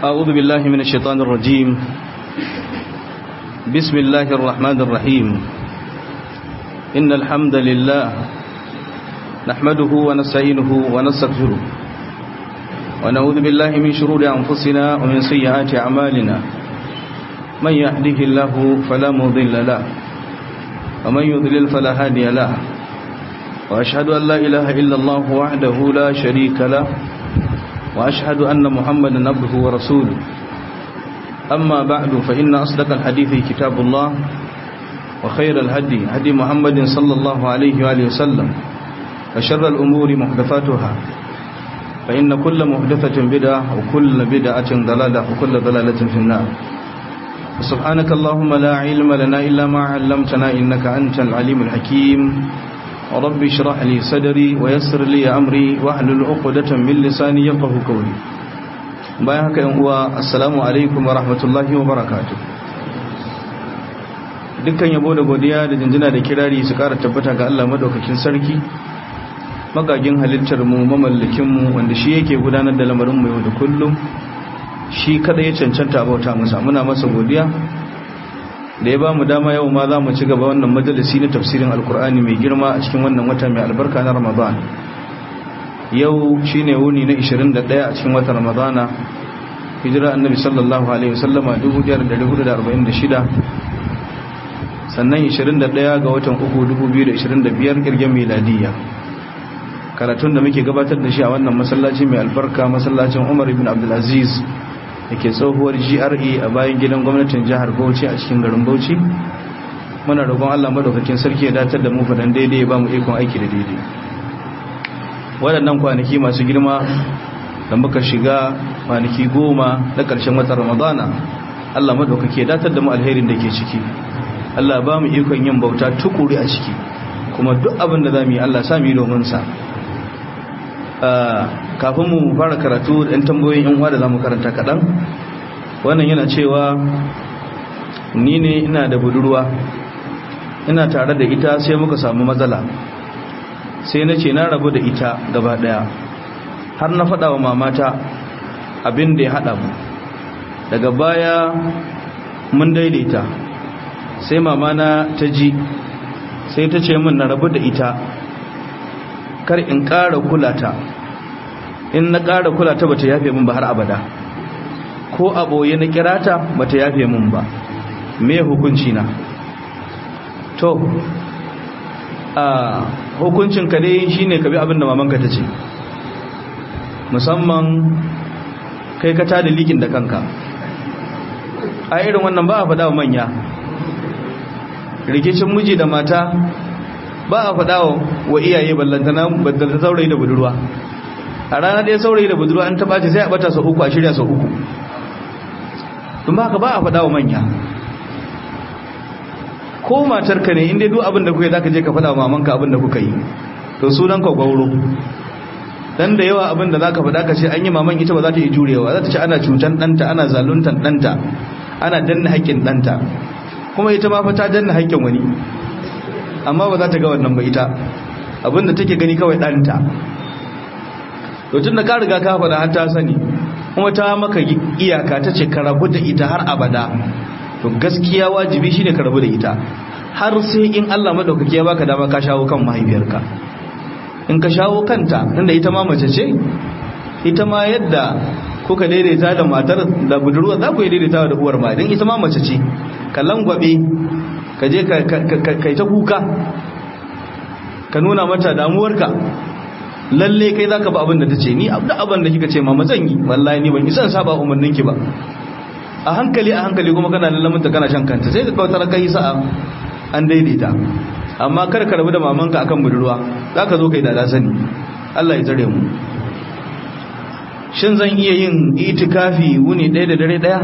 أعوذ بالله من الشيطان الرجيم بسم الله الرحمن الرحيم إن الحمد لله نحمده ونستعينه ونستغفره ونعوذ بالله من شرور أنفسنا ومن سيئات أعمالنا من يهده الله فلا مضل له ومن يضلل فلا هادي له وأشهد أن لا إله إلا الله وحده لا شريك له وأشهد أن محمدا عبده ورسوله أما بعد فإن أصدق الحديث كتاب الله وخير الهدي هدي محمد صلى الله عليه وآله وسلم وشر الأمور محدثاتها فإن كل محدثة بدعة وكل بدعة ضلالة وكل ضلالة في النار سبحانك اللهم لا علم لنا إلا ما علمتنا إنك أنت العليم الحكيم رب اشرح لي صدري ويسر لي أمري واحلل عقدة من لساني يفقه قولي bayan haka yan uwa assalamu alaikum wa rahmatullahi wa barakatuh dukkan yabo da godiya da jinjina da kirari su kara tabbata ga Allah madaukakin sarki magagin halittar mu mamallakin mu wanda shi yake gudanar da lamarin mu yau da kullum shi kada ya cancanta bauta masa muna masa godiya da ya ba mu dama yau ma za mu ci gaba wannan majalisi na tafsirin alkur'ani mai girma a cikin wannan wata mai albarka na ramadan yau shine wuni na 21 a cikin watan ramadana hijira annabi sallallahu alaihi wasallama 1446 sannan 21 ga watan 3 2025 kirgen miladiya karatun da muke gabatar da shi a wannan masallaci mai albarka masallacin umar ibn abdulaziz da ke tsohuwar GRE a bayan gidan gwamnatin jihar Bauchi a cikin garin Bauchi muna roƙon Allah madaukakin sarki ya datar da mu fadan daidai ba mu ikon aiki da daidai waɗannan kwanaki masu girma da muka shiga kwanaki goma na ƙarshen watan Ramadana Allah madaukake ya datar da mu alherin da ke ciki Allah ba mu ikon yin bauta tukuri a ciki kuma duk abin da za mu yi Allah sa mu yi domin sa kafin mu fara karatu ɗan tambayoyin yan uwa da zamu karanta kaɗan wannan yana cewa ni ne ina da budurwa ina tare da ita sai muka samu matsala sai na ce na rabu da ita gaba ɗaya har na faɗa wa mamata abin da ya haɗa mu daga baya mun daidaita sai mamana ta ji sai ta ce min na rabu da ita kar in ƙara kulata in na ƙara kulata bata yafe min ba har abada ko a ɓoye na kirata bata yafe min ba me hukunci na to a hukuncin ka dai shine ka bi abin da mamanka ta ce musamman kai ka tada likin da kanka a irin wannan ba a faɗa wa manya rikicin miji da mata ba a faɗa wa iyaye ballantana baddanta saurayi da budurwa a rana ɗaya saurayi da budurwa an taɓa ce sai a ɓata sau uku a shirya sau uku tun ba ka ba a faɗa wa manya ko matarka ne inda duk abin da kuka yi za ka je ka faɗa wa mamanka abin da kuka yi to sunan ka gwauro dan da yawa abin da za ka faɗa ka ce an yi maman ita ba za ta yi jurewa za ta ce ana cutan ɗanta ana zaluntan ɗanta ana danna haƙƙin ɗanta kuma ita ma fa ta danna haƙƙin wani amma ba za ta ga wannan ba ita abinda take gani kawai ɗanta to tun da ka riga ka faɗa har ta sani kuma ta maka iyaka ta ce ka rabu da ita har abada to gaskiya wajibi shine ka rabu da ita har sai in Allah madaukaki ya baka dama ka shawo kan mahaifiyarka in ka shawo kanta tunda ita ma mace ce ita ma yadda kuka daidaita da matar da budurwa za ku yi daidaita da uwar ma don ita ma mace ce ka langwabe ka je ka yi ta kuka ka nuna mata damuwarka lalle kai za ka ba abin da ta ce ni abu abin da kika ce ma mazan yi wallahi ni ban isan saba umarninki ba a hankali a hankali kuma kana lallaminta kana shan kanta sai ka kautar kai sa'a an daidaita amma kar ka rabu da mamanka akan budurwa za ka zo kai da sani Allah ya tsare mu shin zan iya yin itikafi wuni ɗaya da dare ɗaya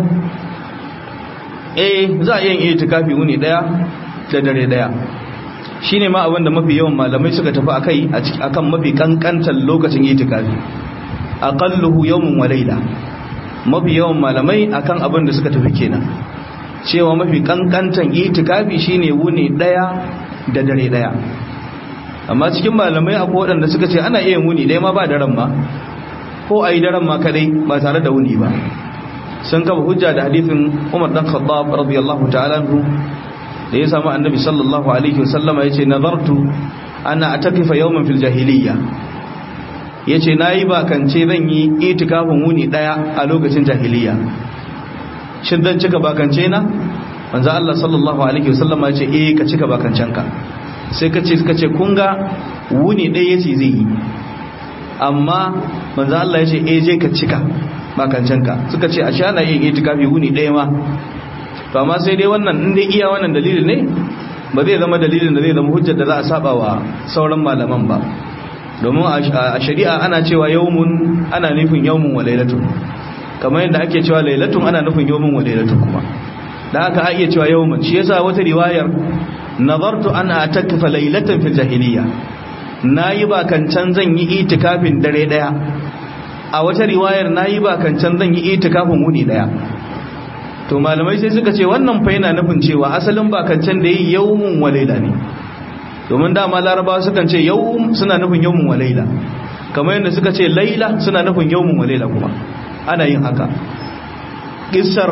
eh za a iya yin itikafi wuni ɗaya da dare ɗaya shine ma abinda mafi yawan malamai suka tafi akai akan mafi kankantar lokacin itikafi aqalluhu yawmun wa layla mafi yawan malamai akan abin da suka tafi kenan cewa mafi kankantan itikafi shine wuni daya da dare daya amma cikin malamai akwai waɗanda suka ce ana iya wuni dai ma ba daren ma ko a yi daren ma kadai ba tare da wuni ba sun kafa hujja da hadithin Umar dan Khattab radiyallahu ta'ala anhu da ya samu annabi sallallahu alaihi wasallama yace nazartu ana atakifa yawman fil jahiliyya yace nayi bakance zan yi itikafin wuni daya a lokacin jahiliyya shin dan cika bakance na manzo Allah sallallahu alaihi wasallama yace eh ka cika bakancenka sai kace suka ce kun ga wuni daya yace zai yi amma manzo Allah yace eh je ka cika bakancenka suka ce a sha na yin itikafi wuni daya ma to amma sai dai wannan in dai iya wannan dalilin ne ba zai zama dalilin da zai zama hujjar da za a saba wa sauran malaman ba domin a shari'a ana cewa yawmun ana nufin yawmun wa lailatun kamar yadda ake cewa lailatun ana nufin yawmun wa lailatun kuma da haka a iya cewa yawmun shi yasa wata riwayar nazartu an atakafa lailatan fil jahiliya nayi ba kancan zan yi itikafin dare daya a wata riwayar nayi ba kancan zan yi itikafin wuni daya to malamai sai suka ce wannan fa yana nufin cewa asalin bakancan da yi yawmun walaila ne domin dama laraba sukan ce yawm suna nufin yawmun walaila kamar yadda suka ce laila suna nufin yawmun walaila kuma ana yin haka kissar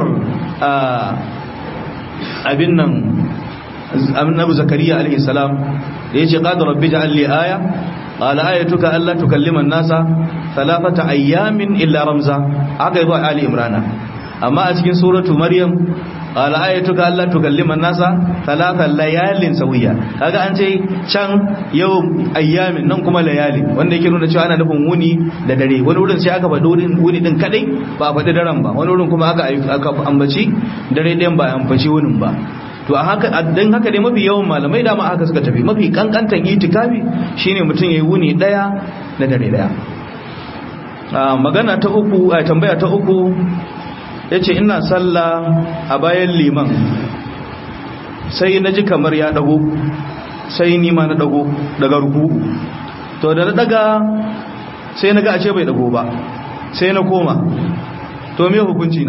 abin nan annabi zakariya alaihi salam da yace qad rabbi ja'al li aya qala ayatuka alla tukallima an-nasa thalathata ayyamin illa ramza aka yi ba ali imrana amma a cikin suratu maryam qala ayatuka alla tukallima an-nasa thalatha layalin sawiya kaga an ce can yau ayyamin nan kuma layali wanda yake nuna cewa ana nufin wuni da dare wani wurin sai aka faɗi wurin wuni din kadai ba faɗi daren ba wani wurin kuma aka aka ambaci dare ɗayan ba ambaci wunin ba to a haka dan haka dai mafi yawan malamai dama haka suka tafi mafi kankantan itikafi shine mutum yayi wuni daya da dare daya magana ta uku a tambaya ta uku ya ce ina sallah a bayan liman sai na ji kamar ya dago sai nima na dago daga ruku to da na daga sai na ga a ce bai dago ba sai na koma to me hukunci na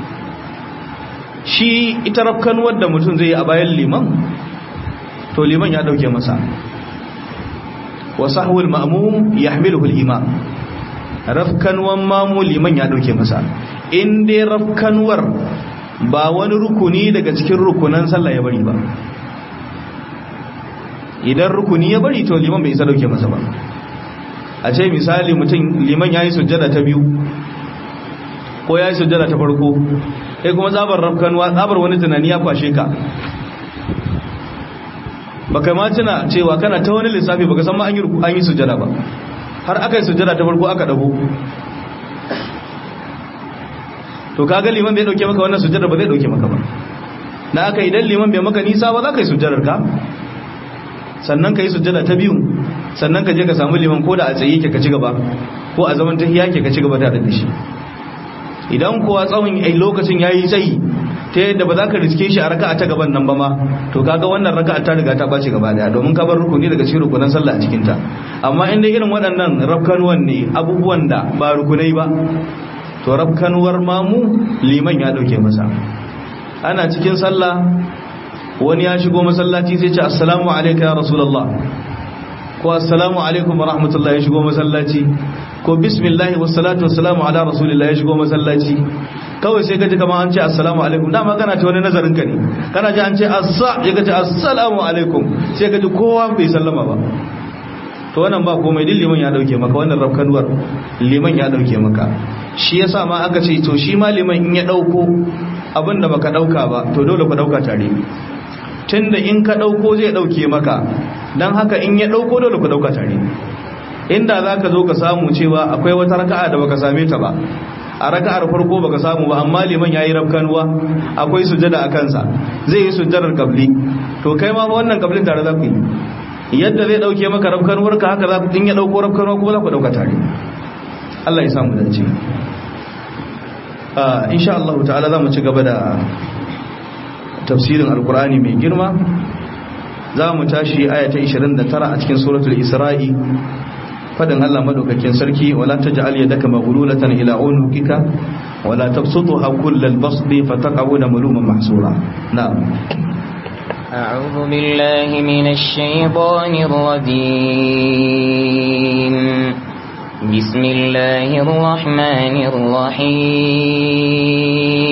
shi ita rafkan wadda mutum zai yi a bayan liman to liman ya dauke masa wa sahwul ma'mum yahmiluhu al-imam rafkanwan mamu liman ya dauke masa in dai rafkanwar ba wani rukuni daga cikin rukunan sallah ya bari ba idan rukuni ya bari to liman bai isa dauke masa ba a ce misali mutum liman ya yi sujjada ta biyu ko ya yi sujjada ta farko kai kuma tsabar rafkanwa tsabar wani tunani ya kwashe ka baka ma tuna cewa kana ta wani lissafi baka san ma an yi sujjada ba har aka yi sujjada ta farko aka dago to kaga liman bai dauke maka wannan sujjada ba zai dauke maka ba na aka idan liman bai maka nisa ba za ka yi sujjadar ka sannan ka yi sujjada ta biyu sannan ka je ka samu liman ko da a tsaye ke ka ci gaba ko a zaman tahiya ke ka ci gaba da da shi idan kuwa tsawon lokacin yayi tsayi ta yadda ba za ka riske shi a raka'a ta gaban nan ba ma to kaga wannan raka'a ta riga ta bace gaba daya domin ka bar rukuni daga cikin rukunan sallah a cikin ta amma inda irin waɗannan rafkanuwan ne abubuwan da ba rukunai ba to rafkanuwar mamu liman ya dauke masa ana cikin sallah wani ya shigo masallaci sai ce assalamu alayka ya rasulullah ko assalamu alaikum wa rahmatullahi ya shigo masallaci ko bismillahi wassalatu wassalamu ala rasulillah ya shigo masallaci kawai sai kaji kamar an ce assalamu alaikum dama kana ta wani nazarin ka ne kana ji an ce assa ya kaji assalamu alaikum sai kaji kowa bai sallama ba to wannan ba komai din liman ya dauke maka wannan rafkanuwar liman ya dauke maka shi yasa ma aka ce to shi ma liman in ya dauko abin da baka dauka ba to dole ku dauka tare tunda in ka dauko zai dauke maka dan haka in ya dauko dole ku dauka tare inda zaka zo ka samu cewa akwai wata raka'a da baka same ta ba a raka'ar farko baka samu ba amma liman yayi rafkanuwa akwai sujada a kansa zai yi sujadar kabli to kai ma wannan kablin tare za ku yi yadda zai dauke maka rafkanuwar ka haka za ku in ya dauko rafkanuwa kuma za ku dauka tare Allah ya samu dace ah insha Allah ta'ala za mu ci gaba da tafsirin alkur'ani mai girma za mu tashi aya ta 29 a cikin suratul isra'i fadin Allah madaukakin sarki wala taj'al yadaka maghlulatan ila unukika wala tabsutha kullal basdi fataqawuna maluman mahsura na'am أعوذ بالله من الشيطان الرجيم بسم الله الرحمن الرحيم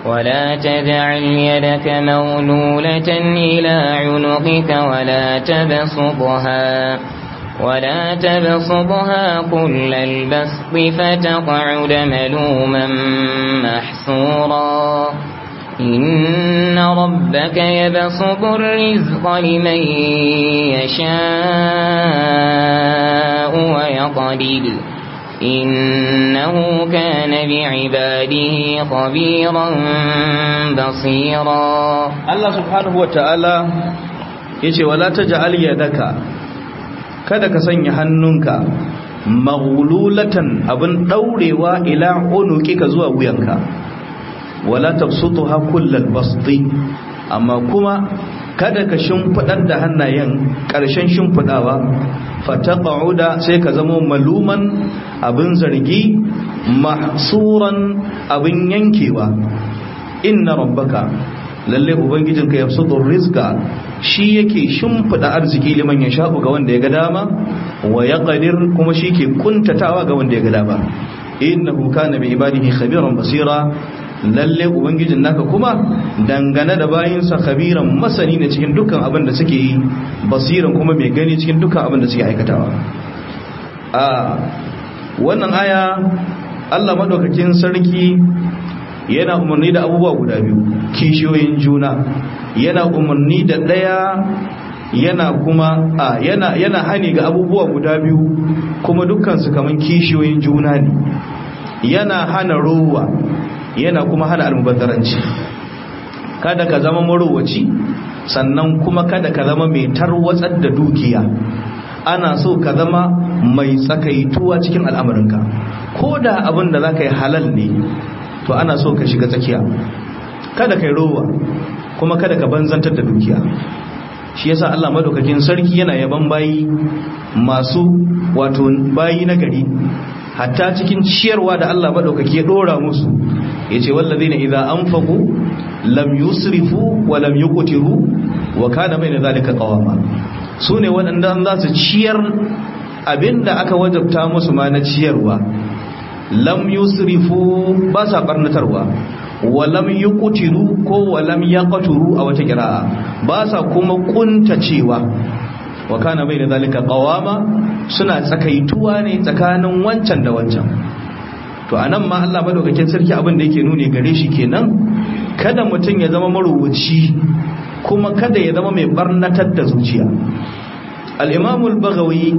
ولا تجعل يدك مولولة إلى عنقك ولا تبسطها ولا تبسطها كل البسط فتقعد ملوما محسورا إن ربك يبسط الرزق لمن يشاء ويقدر إنه كان بعباده خبيرا بصيرا Allah subhanahu wata'ala yace wala taj'al yadaka kada ka sanya hannunka maghlulatan abin daurewa ila unuqika zuwa wuyanka wala tabsutuha kullal basti amma kuma kada ka shimfidar da hannayen ƙarshen shimfidawa fataqauda sai ka zama maluman abin zargi mahsuran abin yankewa inna rabbaka lalle ubangijinka yabsutur rizqa shi yake shimfida arziki liman ya sha'u ga wanda ya ga dama wa yaqdir kuma shi ke kuntatawa ga wanda ya ga dama innahu kana bi ibadihi khabiran basira lalle ubangijin naka kuma dangane da bayinsa khabiran masani ne cikin dukkan abin da suke yi basiran kuma mai gani cikin dukkan abin da suke aikatawa a wannan aya Allah madaukakin sarki yana umarni da abubuwa guda biyu kishiyoyin juna yana umarni da ɗaya yana kuma a yana yana hani ga abubuwa guda biyu kuma dukkan su kaman kishiyoyin juna ne yana hana ruwa yana kuma hana almubazzaranci kada ka zama marowaci sannan kuma kada ka zama mai tarwatsar da dukiya ana so ka zama mai tsakaituwa cikin al'amarinka ko da abin da za ka yi halal ne to ana so ka shiga tsakiya kada ka yi rowa kuma kada ka banzantar da dukiya shi yasa Allah madaukakin sarki yana yaban bayi masu wato bayi na gari hatta cikin ciyarwa da Allah madaukaki ya dora musu yace wallazina idza anfaqu lam yusrifu wa lam yuqtiru wa kana bayna zalika qawama sune waɗanda za su ciyar abinda aka wajabta musu ma na ciyarwa lam yusrifu ba sa barnatarwa wa lam yuqtiru ko wa lam yaqturu a wata qira'a ba sa kuma kuntacewa wa kana bayna zalika qawama suna tsakaituwa ne tsakanin wancan da wancan to anan ma Allah madaukakin sarki abin da yake nuni gare shi kenan kada mutum ya zama marubuci kuma kada ya zama mai barnatar da zuciya al-imam al-baghawi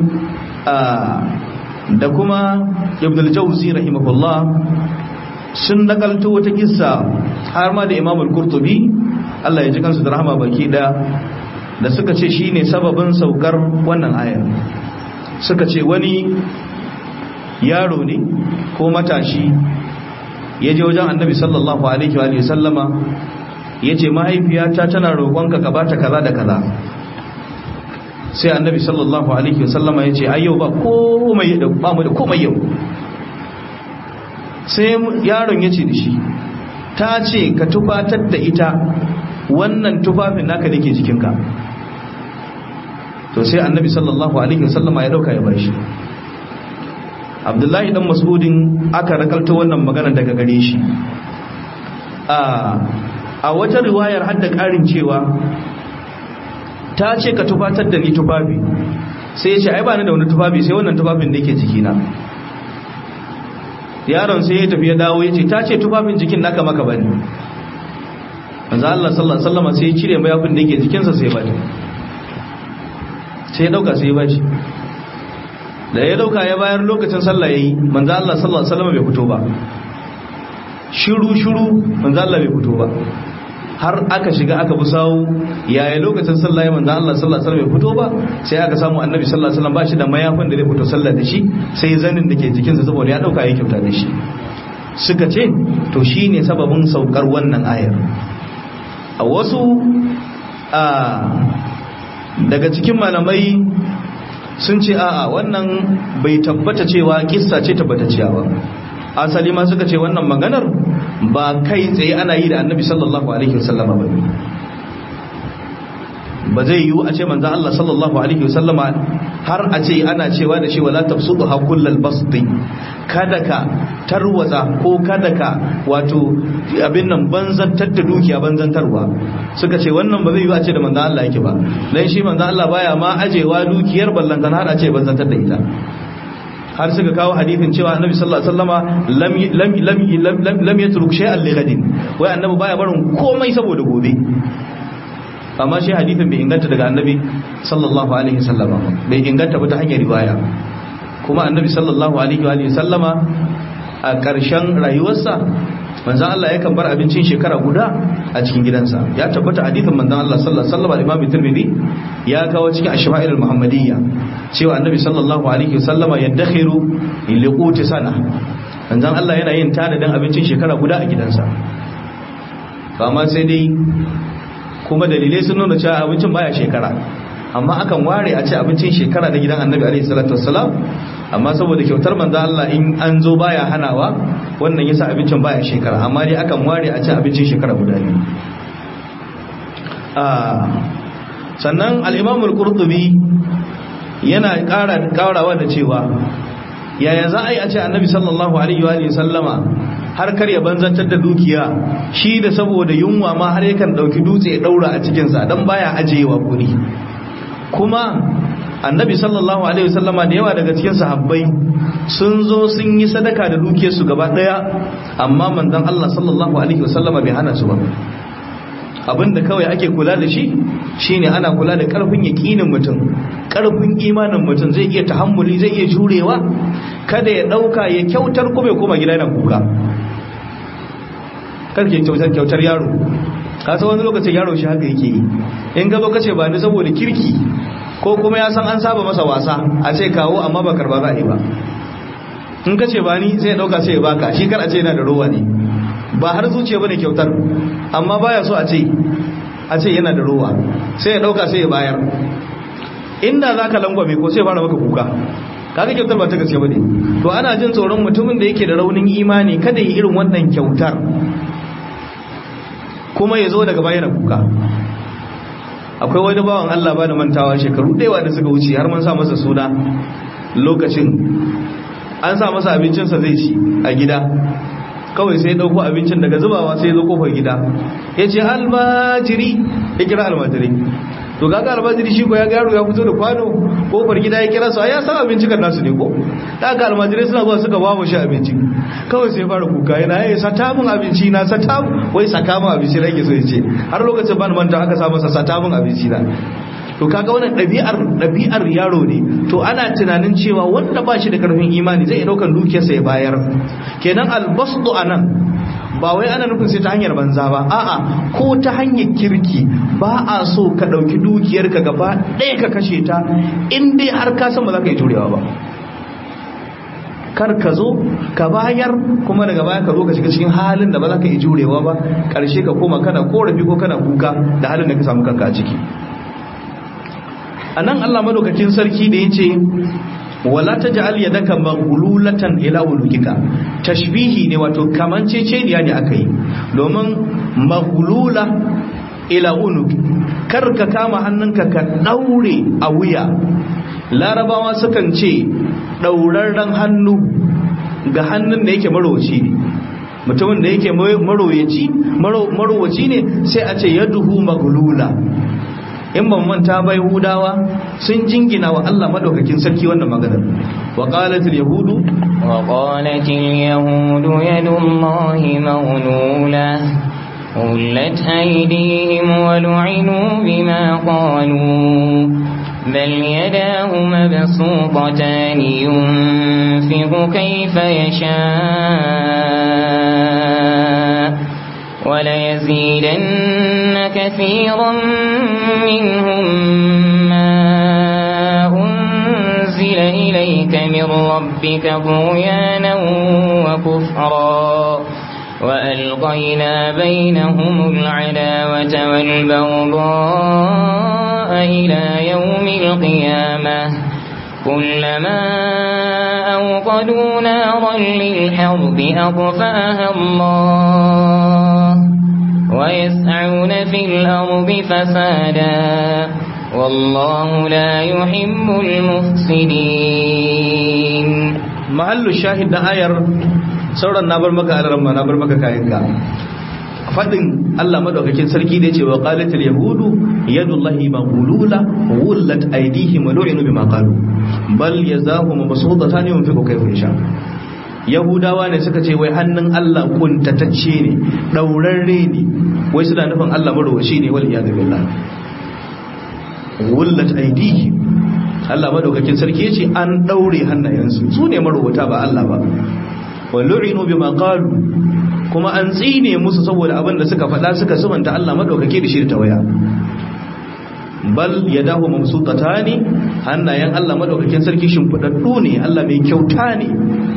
da kuma ibn al-jawzi rahimahullah sun nakalto wata kissa har ma da imam al-qurtubi Allah ya ji kansu da rahama baki da da suka ce shine sababin saukar wannan ayar suka ce wani yaro ne ko matashi ya je wajen annabi sallallahu alaihi wa sallama ya ce mahaifiyata tana roƙonka ka bata kaza da kaza sai annabi sallallahu alaihi wa sallama ya ce ai yau ba komai da ba mu da komai yau sai yaron ya ce da shi ta ce ka tufatar da ita wannan tufafin naka da ke jikinka to sai annabi sallallahu alaihi wa sallama ya dauka ya bashi abdullahi dan mas'udin aka rakalta wannan magana daga gare shi a wata riwayar hadda karin cewa ta ce ka tufatar da ni tufafi sai ya ce ai ba ni da wani tufafi sai wannan tufafin da yake jikina yaron sai ya tafi ya dawo ya ce ta ce tufafin jikin naka maka bane manzo Allah sallallahu alaihi wasallam sai ya cire mayafin da yake jikinsa sai ya bata sai ya dauka sai ya bashi da ya dauka ya bayar lokacin sallah yayi manzo Allah sallallahu alaihi wasallam bai fito ba shiru shiru manzo Allah bai fito ba har aka shiga aka bi sawu yaya lokacin sallah ya manzo Allah sallallahu alaihi wasallam bai fito ba sai aka samu annabi sallallahu alaihi wasallam ba shi da mayafin da zai fito sallah da shi sai zanin da ke jikinsa saboda ya dauka ya kyauta da shi suka ce to shine sababin saukar wannan ayar a wasu a daga cikin malamai sun ce a'a wannan bai tabbata cewa kissa ce tabbatacciya ba asali ma suka ce wannan maganar ba kai tsaye ana yi da annabi sallallahu alaihi wasallama ba ba zai yiwu a ce manzan Allah sallallahu alaihi wasallama har a ce ana cewa da shi wala tafsudu ha kullal basti kada ka tarwatsa ko kada ka wato abin nan banzantar da dukiya banzantarwa suka ce wannan ba zai yi a ce da manzon Allah yake ba dan shi manzon Allah baya ma ajewa dukiyar ballantan har a ce banzantar da ita har suka kawo hadithin cewa annabi sallallahu alaihi wasallama lam lam lam lam lam yatruk shay'an li ghadin wai annabi baya barin komai saboda gobe amma shi hadithin bai inganta daga annabi sallallahu alaihi wasallama bai inganta ba ta hanyar riwaya kuma annabi sallallahu alaihi wa sallama a ƙarshen rayuwarsa manzon Allah yakan bar abincin shekara guda a cikin gidansa ya tabbata hadithin manzon Allah sallallahu alaihi wasallam Imam Tirmidhi ya kawo cikin Ashma'il al-Muhammadiyya cewa annabi sallallahu alaihi wasallama yadakhiru liquti sana manzon Allah yana yin tanadin abincin shekara guda a gidansa amma sai dai kuma dalilai sun nuna cewa abincin baya shekara amma akan ware a ce abincin shekara na gidan annabi alaihi salatu wassalam amma saboda kyautar manzo Allah in an zo baya hanawa wannan yasa abincin baya shekara amma dai akan ware a ce abincin shekara guda ne sannan al-Imam al-Qurtubi yana ƙara ƙarawa da cewa yaya za a yi a ce annabi sallallahu alaihi wa sallama har kar ya banzantar da dukiya shi da saboda yunwa ma har yakan dauki dutse ya daura a cikinsa dan baya ajiyewa guri kuma annabi sallallahu alaihi wasallama da yawa daga cikin sahabbai sun zo sun yi sadaka da dukiyarsu gaba daya amma manzon Allah sallallahu alaihi wasallama bai hana su ba abinda kawai ake kula da shi shine ana kula da karfin yakinin mutum karfin imanin mutum zai iya tahammuli zai iya jurewa kada ya dauka ya kyautar kuma ya koma gida yana kuka karke kyautar kyautar yaro kasa wani lokacin yaro shi haka yake yi in gaba kace ba ni saboda kirki ko kuma ya san an saba masa wasa a ce kawo amma ba karba za a yi ba in kace ba ni sai ya dauka sai ya baka shi kar a ce yana da rowa ne ba har zuciya bane kyautar amma baya so a ce a ce yana da rowa sai ya dauka sai ya bayar inda zaka langwame ko sai fara maka kuka kaga kyautar ba ta gaske bane to ana jin tsoron mutumin da yake da raunin imani kada yi irin wannan kyautar kuma ya zo daga bayan kuka akwai wani bawan Allah ba da mantawa shekaru ɗaya da suka wuce har mun sa masa suna lokacin an sa masa abincinsa zai ci a gida kawai sai dauko abincin daga zubawa sai zo kofar gida ya ce almajiri ya kira almajiri to kaga almajiri shi ko ya garo ya fito da kwano kofar gida ya kira su ya san abinci kan nasu ne ko daga almajirai suna zuwa suka ba mu shi abinci kawai sai fara kuka yana yayi sata mun abinci na sata wai saka mun abinci nake so ya ce har lokacin ban manta aka sa masa sata mun abinci na to kaga wannan ɗabi'ar ɗabi'ar yaro ne to ana tunanin cewa wanda ba shi da karfin imani zai ɗaukar dukiyarsa ya bayar kenan albasdu anan ba wai ana nufin sai ta hanyar banza ba a'a ko ta hanyar kirki ba a so ka ɗauki dukiyarka gaba ɗaya ka kashe ta in dai har ka san ba za ka yi turewa ba kar ka zo ka bayar kuma daga baya ka zo ka shiga cikin halin da ba za ka yi jurewa ba ƙarshe ka koma kana korafi ko kana kuka da halin da ka samu kanka a ciki a nan Allah madaukakin sarki da ya ce wala ta ja'al yadaka maghlulatan ila ulukika tashbihi ne wato kamanceceniya ne aka yi domin maghlula ila uluk kar ka kama hannunka ka daure a wuya larabawa sukan ce daurarren hannu ga hannun da yake marowaci ne mutumin da yake marowaci ne sai a ce yaduhu maghlula in ban manta bai hudawa sun jingina wa Allah madaukakin sarki wannan maganar wa qalatil yahudu wa qalatil yahudu yadullahi maghlula قلت أيديهم ولعنوا بما قالوا بل يداه مبسوطتان ينفق كيف يشاء وليزيدن كثيرا منهم ما أنزل إليك من ربك طغيانا وكفرا وألقينا بينهم العداوة والبغضاء إلى يوم القيامة كلما أوقدوا نارا للحرب أطفأها الله ويسعون في الأرض فسادا والله لا يحب المفسدين mahallu shahid na ayar sauran na bar maka alaramma na bar maka kayan ka fadin Allah madaukakin sarki da yace wa qalatil yahudu yadullahi maghlula wullat aydihim wa lu'inu bima qalu bal yazahu mabsutatan yunfiqu kayfa yasha yahudawa ne suka ce wai hannun Allah kuntatacce ne daurarre ne wai suna nufin Allah marwashi ne wal iyad billah wullat aydihim Allah madaukakin sarki yace an daure hannayensu su ne marwata ba Allah ba wa lu'inu bima qalu kuma an tsine musu saboda abin da suka faɗa suka sumanta Allah madaukake da shi da tawaya bal yadahu mamsutatani hannayen Allah madaukakin sarki shimfidaddu ne Allah mai kyauta ne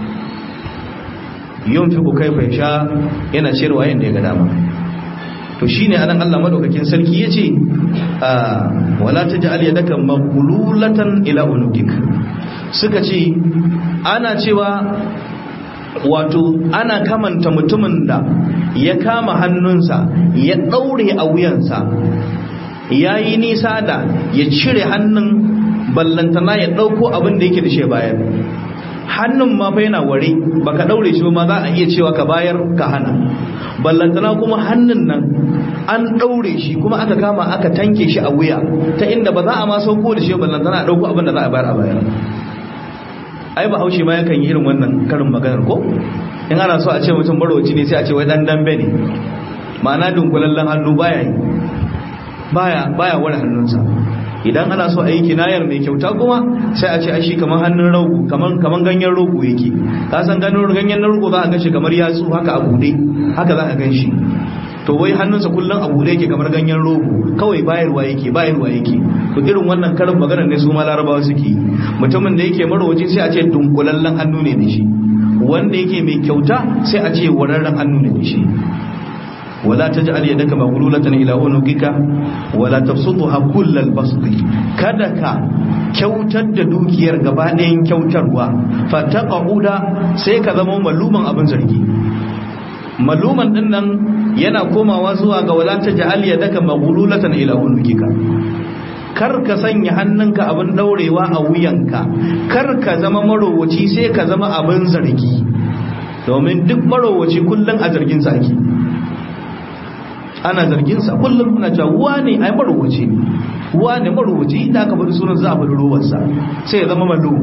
yunfiqu kaifa yasha yana ciyarwa yanda ya ga dama to shine anan Allah madaukakin sarki yace wala taj'al yadaka maghlulatan ila unukik suka ce ana cewa wato ana kamanta mutumin da ya kama hannunsa ya daure a wuyansa yayi nisa da ya cire hannun ballantana ya dauko abin da yake da shi bayan hannun ma fa yana ware baka daure shi ma za a iya cewa ka bayar ka hana ballantana kuma hannun nan an daure shi kuma aka kama aka tanke shi a wuya ta inda ba za a ma sauko da shi ballantana a dauko abin da za a bayar a bayar ai ba haushe ma yakan yi irin wannan karin maganar ko in ana so a ce mutum barowaci ne sai a ce wai dan dambe ne ma'ana dunkulallen hannu baya yi baya baya ware hannunsa idan ana so a yi kinayar mai kyauta kuma sai a ce a shi kamar hannun rogo kamar kamar ganyen rogo yake ka san ganin ganyen rogo za a gan shi kamar yatsu haka a bude haka za a gan shi to wai hannunsa kullum a bude yake kamar ganyen rogo kawai bayarwa yake bayarwa yake to irin wannan karin maganar ne su ma larabawa suke yi mutumin da yake marwaci sai a ce dunkulallen hannu ne da shi wanda yake mai kyauta sai a ce wararren hannu ne da shi ولا تجعل يدك مغلولة إلى عنقك ولا تبسطها كل البسط kada ka kyautar da dukiyar gaba ɗayan kyautarwa fataqauda sai ka zama maluman abin zargi maluman din nan yana komawa zuwa ga wala taj'al yadaka maghlulatan ila unuqika kar ka sanya hannunka abin daurewa a wuyanka kar ka zama marowaci sai ka zama abin zargi domin duk marowaci kullum a zargin sa ake ana zarginsa kullum ana cewa wane ai marubuci ne wane marubuci inda aka faɗi sunan za a faɗi ruwansa sai ya zama malu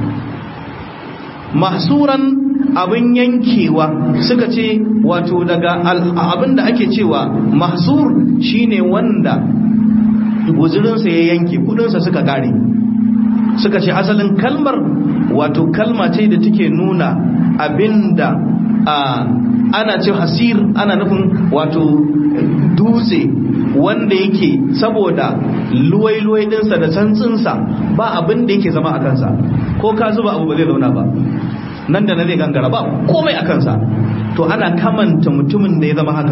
mahsuran abin yankewa suka ce wato daga abin da ake cewa mahsur shine wanda guzurinsa ya yanke kudinsa suka kare suka ce asalin kalmar wato kalma ce da take nuna abinda ana ce hasir ana nufin wato dutse wanda yake saboda luwai-luwai dinsa da santsinsa ba abin da yake zama a kansa ko ka zuba abu ba zai zauna ba nan da na zai gangara ba komai a kansa to ana kamanta mutumin da ya zama haka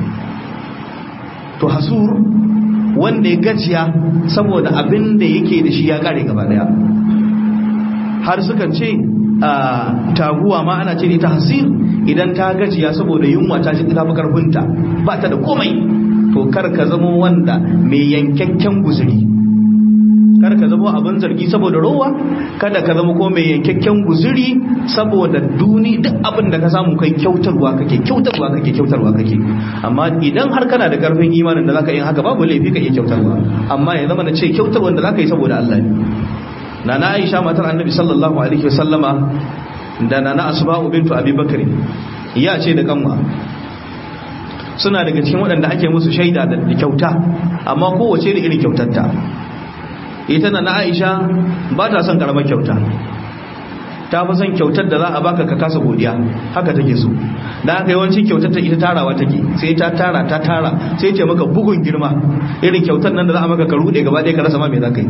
to hasur wanda ya gajiya saboda abin da yake da shi ya kare gaba daya har sukan ce taguwa ma ana ce ita hasir idan ta gajiya saboda yunwa ta ji ta fi karfinta ba ta da komai to kar ka zama wanda mai yankakken guzuri kar ka zama abin zargi saboda rowa kada ka zama ko mai yankakken guzuri saboda duni duk abin da ka samu kai kyautarwa kake kyautarwa kake kyautarwa kake amma idan har kana da karfin imanin da zaka yi haka babu laifi ka iya kyautarwa amma ya zama na ce kyautarwa da zaka yi saboda Allah ne nana Aisha matar Annabi sallallahu alaihi wasallama da nana Asma'u bintu Abi Bakr ya ce da kanwa suna daga cikin waɗanda ake musu shaida da kyauta amma kowace da irin kyautarta ita na Aisha ba ta son karamar kyauta ta fi son kyautar da za a baka ka kasa godiya haka take so da haka yawancin kyautar ta ita tarawa take sai ta tara ta tara sai ce maka bugun girma irin kyautar nan da za a maka ka rude gaba ɗaya ka rasa ma me za ka yi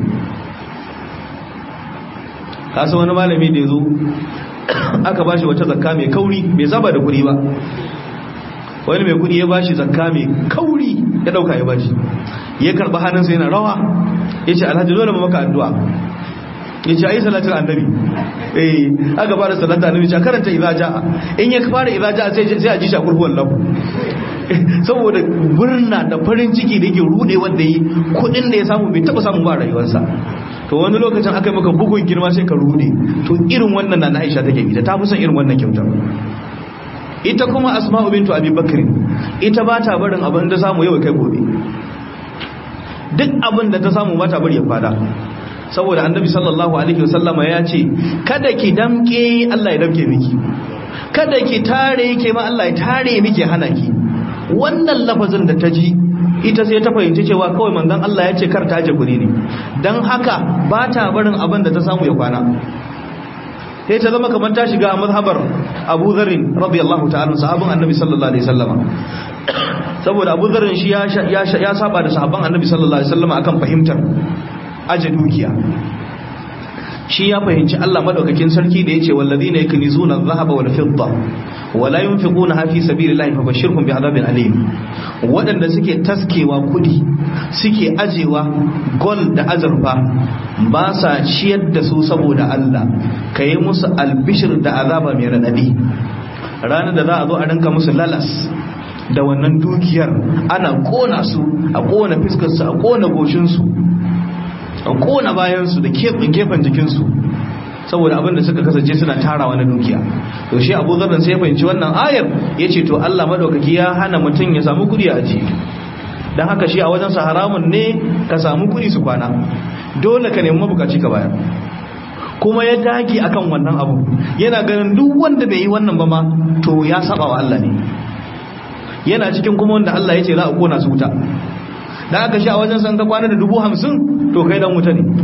kasa wani malami da ya zo aka bashi wata zakka mai kauri bai saba da kuɗi ba wani mai kuɗi ya bashi zakka mai kauri ya ɗauka ya bashi ya karɓi hannunsa yana rawa ya ce alhaji dole maka addu'a ya ce a yi salatin annabi eh aka fara salatin annabi ce karanta idza ja'a in ya fara idza ja'a sai sai a ji shi a kurkuwan lahu saboda murna da farin ciki da yake rude wanda yi kudin da ya samu bai taba samu ba rayuwarsa to wani lokacin aka yi maka bugun girma sai ka rude to irin wannan na Aisha take ita ta fi son irin wannan kyautar ita kuma Asma'u bintu Abi Bakr ita ba ta barin abin da samu yau kai gobe duk abin da ta samu ba ta bari ya fada saboda annabi sallallahu alaihi wasallama ya ce kada ki damke Allah ya damke miki kada ki tare ke ma Allah ya tare miki hana ki wannan lafazin da ta ji ita sai ta fahimci cewa kawai manzon Allah ya ce kar ta je guri ne dan haka ba ta barin abin da ta samu ya kwana sai ta zama kamar ta shiga a mazhabar Abu Dharr radiyallahu ta'ala sahabban annabi sallallahu alaihi wasallama saboda Abu Dharr shi ya ya saba da sahabban annabi sallallahu alaihi wasallama akan fahimtar aje dukiya shi ya fahimci Allah madaukakin sarki da yace wallazina yaknizuna adh-dhahaba wal fidda wala yunfiquna fi sabilillahi fabashshirhum bi'adabin alim wadanda suke taskewa kudi suke ajewa gold da azurfa ba sa ciyar da su saboda Allah kai musu albishir da azaba mai radadi ranar da za a zo a rinka musu lalas da wannan dukiyar ana kona su a kona fiskar su a kona goshin su a kona bayansu da gefen jikinsu saboda abin da suka kasance suna tarawa na dukiya to shi abu zarran sai ya fahimci wannan ayar ya ce to allah madaukaki ya hana mutum ya samu kudi a ajiye don haka shi a wajensa haramun ne ka samu kudi su kwana dole ka nemi mabukaci ka bayar kuma ya dage akan wannan abu yana ganin duk wanda bai yi wannan ba ma to ya saba wa allah ne yana cikin kuma wanda allah ya ce za a kona su wuta da aka sha wajen san ka kwana da dubu hamsin to kai dan wuta ne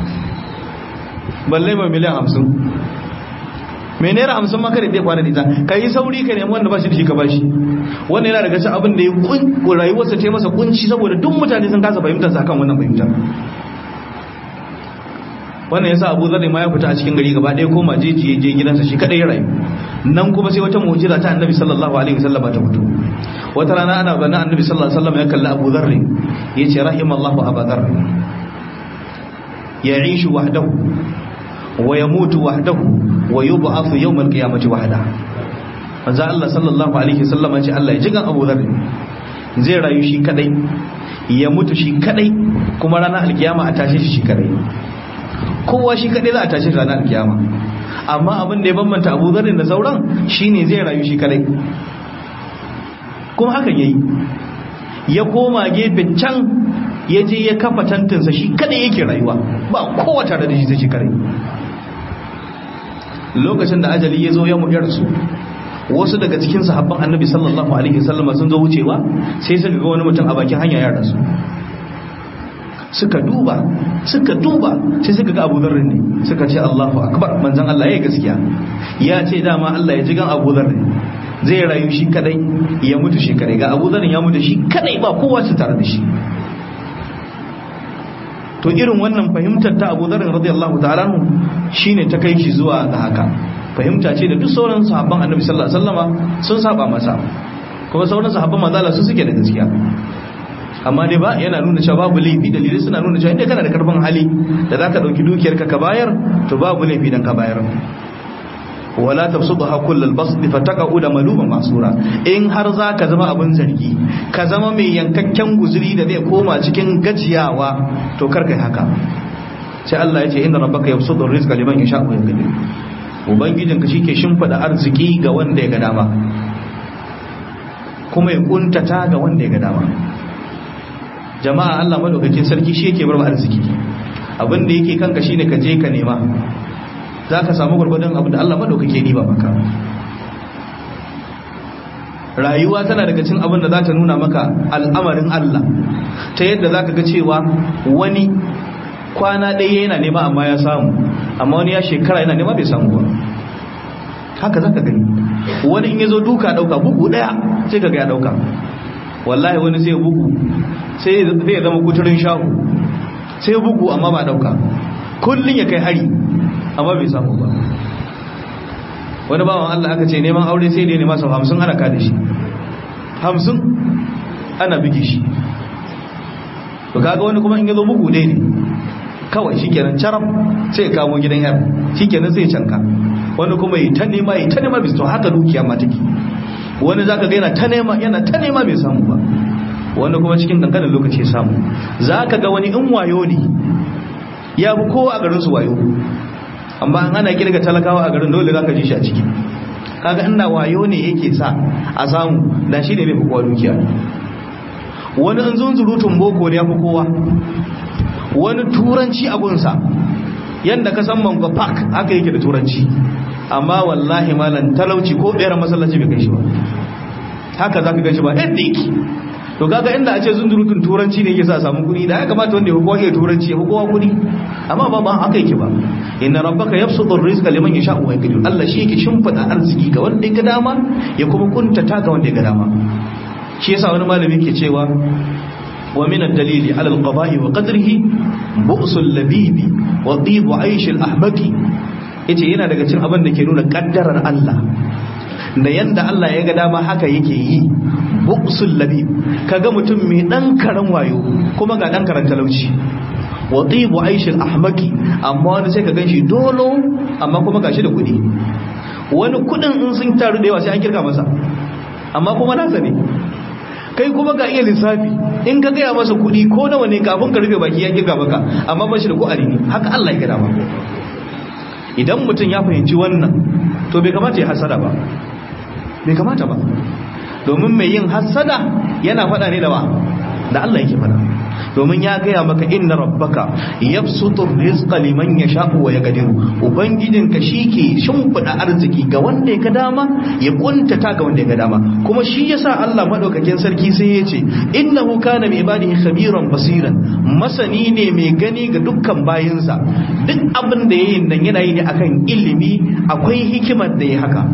balle mai miliyan hamsin mai naira hamsin maka da zai kwana da ita ka yi sauri ka nemi wanda ba shi da shi ka bashi wannan yana daga cikin abin da ya rayuwarsa ta masa kunci saboda duk mutane sun kasa fahimtar sa kan wannan fahimtar wannan yasa Abu Dharr ma ya fita a cikin gari gaba ɗaya koma jeji ya je gidansa shi kadai ya rayu nan kuma sai wata mu'jiza ta Annabi sallallahu alaihi wasallam ta fito wata rana ana ganin Annabi sallallahu alaihi wasallam ya kalli Abu Dharr yace rahimallahu Abu Dharr ya'ishu wahdahu wa yamutu wahdahu wa yub'athu yawm al-qiyamati wahda manzo Allah sallallahu alaihi wasallam ya ce Allah ya jigan Abu Dharr zai rayu shi kadai ya mutu shi kadai kuma ranar alkiyama a tashi shi kadai kowa shi kadai za a tashi ranar alkiyama amma abin da ya bambanta Abu Dharr da sauran shine zai rayu shi kadai kuma hakan yayi ya koma gefe can ya je ya kafa tantinsa shi kadai yake rayuwa ba kowa tare da shi sai shi kadai lokacin da ajali ya zo ya muyar su wasu daga cikin sahabban annabi sallallahu alaihi wasallam sun zo wucewa sai suka ga wani mutum a bakin hanya ya rasu suka duba suka duba sai suka ga Abu Dharr ne suka ce Allahu akbar manzon Allah yayi gaskiya ya ce dama Allah ya ji gan Abu Dharr zai rayu shi kadai ya mutu shi kadai ga Abu Dharr ya mutu shi kadai ba kowa su tare da shi to irin wannan fahimtar ta Abu Dharr radiyallahu ta'ala shine ta kai shi zuwa ga haka fahimta ce da duk sauran sahabban Annabi sallallahu alaihi wasallama sun saba masa kuma sauran sahabban manzala su suke da gaskiya amma dai ba yana nuna cewa babu laifi dalilai suna nuna cewa inda kana da karfin hali da zaka dauki dukiyarka ka bayar to babu laifi dan ka bayar wala tabsudha kullal basd fataqa'u da maluman masura in har zaka zama abin zargi ka zama mai yankakken guzuri da zai koma cikin gajiyawa to kar kai haka sai Allah ya ce inna rabbaka yabsutu rizqa liman yasha'u wa yaqdir ubangijinka shike shimfida arziki ga wanda ya ga dama kuma ya kuntata ga wanda ya ga dama jama'a Allah madaukakin sarki shi yake bar arziki abin da yake kanka shine ka je ka nema za ka samu gwargwadon abin da Allah maɗaukake ni ba maka rayuwa tana daga cin abin da za ta nuna maka al'amarin Allah ta yadda za ka ga cewa wani kwana ɗaya yana nema amma ya samu amma wani ya shekara yana nema bai samu ba haka za ka gani wani in ya zo duka ɗauka bugu ɗaya sai ka ga ya ɗauka wallahi wani sai bugu sai zai zama kuturin shahu sai bugu amma ba ɗauka kullum ya kai hari amma bai samu ba wani bawan Allah aka ce neman aure sai da ya nema sau hamsin ana kada shi hamsin ana bige shi to kaga wani kuma in ya zo bugu dai ne kawai shi kenan carab sai ya kamo gidan yar shi kenan sai ya canka wani kuma yi ta nema yi ta nema bisu haka dukiya ma take wani zaka ga yana ta nema yana ta nema bai samu ba wani kuma cikin kankanin lokaci ya samu zaka ga wani in wayo ne ya bi kowa a garin su wayo amma an ana kirga talakawa a garin dole zaka ji shi a ciki kaga inda wayo ne yake sa a samu da shi ne bai fi kowa dukiya wani in zunzurutun boko ne ya fi kowa wani turanci abunsa yadda ka san mango park haka yake da turanci amma wallahi malam talauci ko ɗera masallaci bai kai shi ba haka za ka gan shi ba yadda yake to kaga inda a ce zunzurutun turanci ne yake sa samu kuɗi da ya kamata wanda ya fi kowa iya turanci ya fi kowa kuɗi amma ba ba haka yake ba inna rabbaka yabsutu ar-rizqa liman yasha'u wa yaqdir Allah shi yake shimfida arziki ga wanda ya ga dama ya kuma kuntata ga wanda ya ga dama shi yasa wani malami ke cewa wa min ad-dalili ala al-qada'i wa qadrihi bu'sul labibi wa tibu 'aysh al-ahbaki yace yana daga cikin abin da ke nuna kaddarar Allah da yanda Allah ya ga dama haka yake yi bu'sul labib kaga mutum mai dan karan wayo kuma ga dan karan talauci wa tibu 'aysh al-ahbaki amma wani sai ka ganshi dolo amma kuma gashi da kudi wani kudin in sun taru da yawa sai an kirka masa amma kuma nasa ne kai kuma ga iya lissafi in ka gaya masa kuɗi ko nawa ne kafin ka rufe baki ya kirga maka amma ba shi da ku'ari ne haka Allah ya gada ba idan mutum ya fahimci wannan to bai kamata ya hasada ba bai kamata ba domin mai yin hasada yana faɗa ne da ba da Allah yake faɗa domin ya gaya maka inna rabbaka yabsutu rizqa liman yasha'u wa yaqdiru ubangijinka shike shimfida arziki ga wanda ya ga dama ya kuntata ga wanda ya ga dama kuma shi yasa Allah madaukakin sarki sai ya ce innahu kana bi ibadihi khabiran basiran masani ne mai gani ga dukkan bayinsa duk abin da yayin nan yana yi ne akan ilimi akwai hikimar da ya haka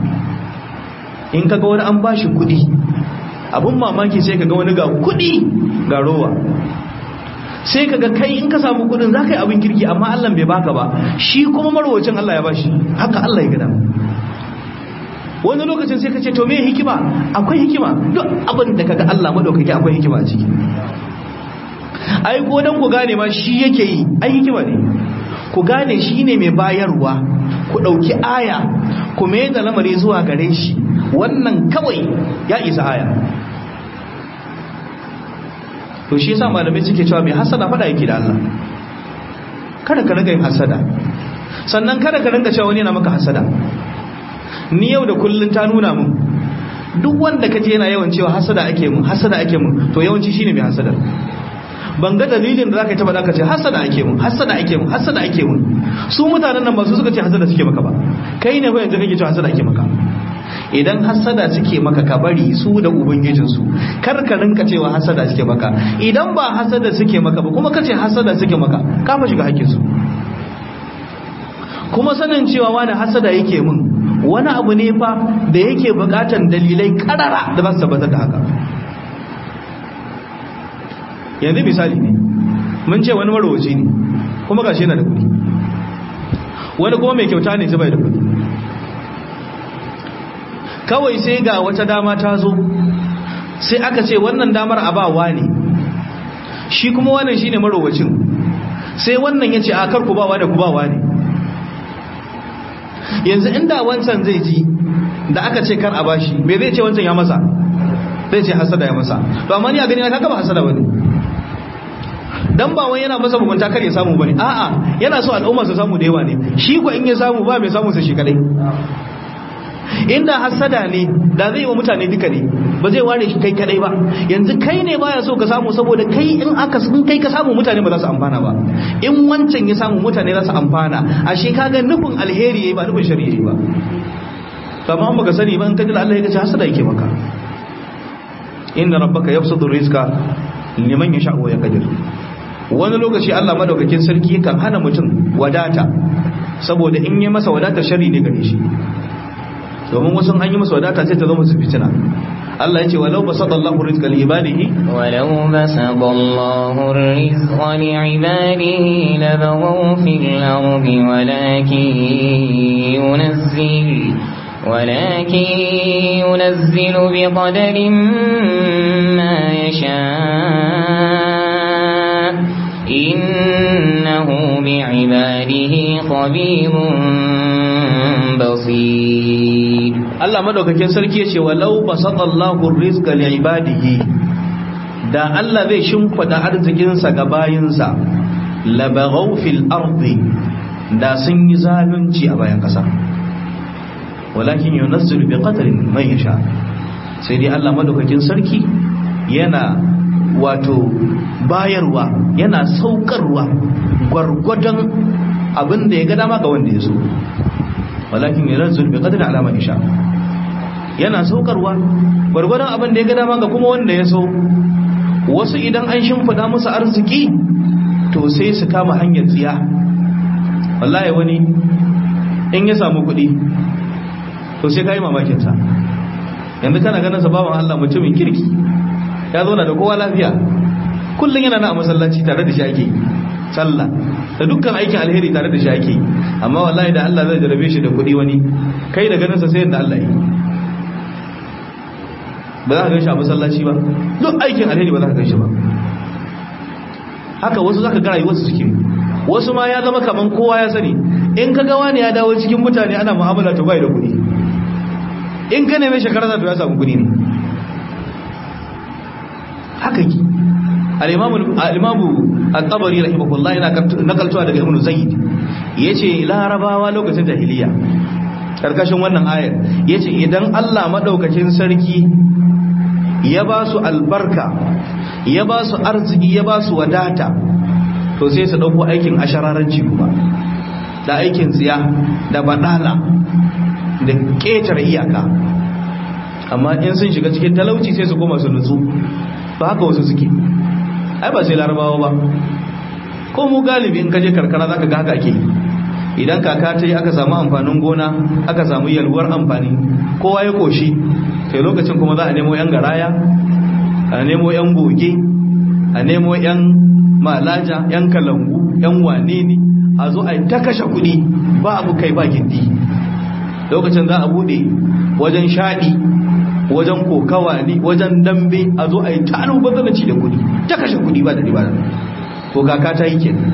in kaga wani an bashi kuɗi abun mamaki sai kaga wani ga kuɗi ga rowa sai kaga kai in ka samu kudin za ka yi abin kirki amma Allah bai baka ba shi kuma marwacin Allah ya bashi haka Allah ya gada wani lokacin sai ka ce to me hikima akwai hikima duk abin da kaga Allah madaukaki akwai hikima a ciki ai ko dan ku gane ma shi yake yi ai hikima ne ku gane shi ne mai bayarwa ku dauki aya ku mai da lamari zuwa gare shi wannan kawai ya isa aya to shi yasa malamai suke cewa mai hasada fada yake da Allah kada ka riga yin hasada sannan kada ka ringa cewa wani yana maka hasada ni yau da kullun ta nuna mun duk wanda kaje yana yawan cewa hasada ake mun hasada ake mun to yawanci shine mai hasada ban ga dalilin da zaka yi ta faɗa ka ce hasada ake mun hasada ake mun hasada ake mun su mutanen nan ba su suka ce hasada suke maka ba kai ne ko yanzu kake cewa hasada ake maka idan hasada suke maka ka bari su da ubangijinsu kar ka rinka cewa hasada suke maka idan ba hasada suke maka ba kuma kace hasada suke maka ka fa shiga hakkin su kuma sanin cewa wani hasada yake mun wani abu ne fa da yake bukatan dalilai karara da ba su tabbatar da haka yanzu misali ne mun ce wani marowaci ne kuma gashi yana da kuɗi wani kuma mai kyauta ne sai bai da kuɗi kawai sai ga wata dama ta zo sai aka ce wannan damar abawa ne shi kuma wannan shine marowacin sai wannan ya ce a kar ku bawa da ku bawa ne yanzu inda wancan zai ji da aka ce kar a bashi me zai ce wancan ya masa zai ce hasada ya masa to amma ni a gani na kaga ba hasada bane dan ba wai yana masa mugunta kar ya samu bane a'a yana so al'umma su samu da yawa ne shi ko in ya samu ba mai samu sa shi kadai inda hasada ne da zai wa mutane duka ne ba zai ware shi kai kadai ba yanzu kai ne baya so ka samu saboda kai in aka in kai ka samu mutane ba za su amfana ba in wancan ya samu mutane za su amfana ashe kaga nufin alheri yayi ba nufin shari'a ba to amma baka sani ba in kaji Allah ya ce hasada yake maka inna rabbaka yabsutu rizqa liman yasha wa yaqdir wani lokaci Allah madaukakin sarki kan hana mutum wadata saboda in yi masa wadata shari ne gare shi domin wasu an yi masa wadata sai ta zama su fitina Allah ya ce walau basata Allahu rizqa li ibadihi ولو بسط الله الرزق لعباده لبغوا في الأرض ولكن ينزل ولكن ينزل بقدر ما يشاء إنه بعباده خبير بصير Allah madaukakin sarki ya ce walau basatallahu rizqa li ibadihi da Allah zai shimfida arzikinsa ga bayinsa labaghaw fil ardi da sun yi zalunci a bayan kasa walakin yunazzilu bi qadarin man yasha sai dai Allah madaukakin sarki yana wato bayarwa yana saukarwa gwargwadon abin da ya ga dama ga wanda ya so walakin yunazzilu bi qadarin ala man yasha yana saukarwa gwargwadon abin da ya ga dama ga kuma wanda ya so wasu idan an shimfida musu arziki to sai su kama hanyar tsiya wallahi wani in ya samu kuɗi to sai ka yi mamakinsa yanzu kana ganin sa bawan Allah mutumin kirki ya zauna da kowa lafiya kullum yana na a masallaci tare da shi ake sallah da dukkan aikin alheri tare da shi ake amma wallahi da Allah zai jarabe shi da kuɗi wani kai da ganin sa sai yadda Allah yi ba za ka ganshi a masallaci ba duk aikin alheri ba za ka ganshi ba haka wasu za ka ga rayuwarsu suke wasu ma ya zama kaman kowa ya sani in ka ga wani ya dawo cikin mutane ana mu'amala to bai da kuɗi in ka neme shekara za to ya samu kuɗi ne haka ki al-imamu al-tabari rahimahullah yana nakaltuwa daga ibnu zayd yace larabawa lokacin jahiliya karkashin wannan ayar yace idan Allah madaukakin sarki ya ba su albarka ya ba su arziki ya ba su wadata to sai su dauko aikin ashararanci kuma da aikin tsiya da badala da ƙetare iyaka amma in sun shiga cikin talauci sai su koma su nutsu ba haka wasu suke ai ba sai larabawa ba ko mu galibi in kaje karkara zaka ga haka ake idan kaka ta yi aka samu amfanin gona aka samu yalwar amfani kowa ya koshi sai lokacin kuma za a nemo yan garaya a nemo yan goge a nemo yan malaja yan kalangu yan wane ne a zo a ta kashe kuɗi ba abu kai ba gindi lokacin za a bude wajen shaɗi wajen kokawa ne wajen dambe a zo a yi ta alubazanaci da kuɗi ta kashe kuɗi ba da riba to kaka ta yi kenan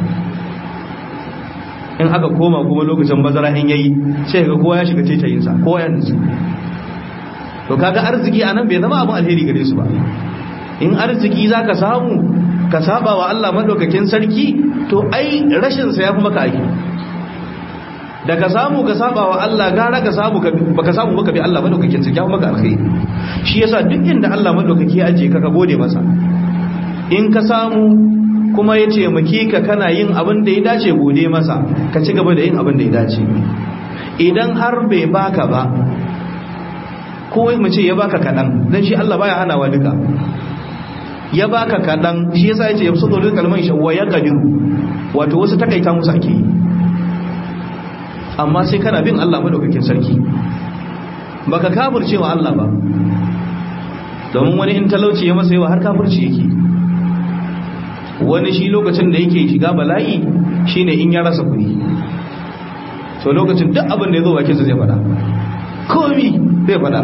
in aka koma kuma lokacin bazara in yayi sai ga kowa ya shiga taitayinsa kowa ya nutsu to kaga arziki anan bai zama abin alheri gare su ba in arziki zaka samu ka saba wa Allah madaukakin sarki to ai rashin sa yafi maka aiki da ka samu ka saba wa Allah gara ka samu baka samu baka bi Allah madaukakin sarki yafi maka alheri shi yasa duk inda Allah madaukaki ya aje ka ka gode masa in ka samu kuma ya taimake ka kana yin abin da ya dace gode masa ka ci gaba da yin abin da ya dace idan har bai baka ba ko mu ce ya baka kaɗan don shi Allah baya hanawa duka ya baka kaɗan shi yasa ya ce ya fito da kalman shi wa ya kadiru wato wasu takaita musu ake yi amma sai kana bin Allah madaukakin sarki baka kafirce wa Allah ba domin wani in talauci ya masa yawa har kafirci yake wani shi lokacin da yake shiga bala'i shine in ya rasa kuɗi to lokacin duk abin da ya zo bakinsa zai faɗa komi zai faɗa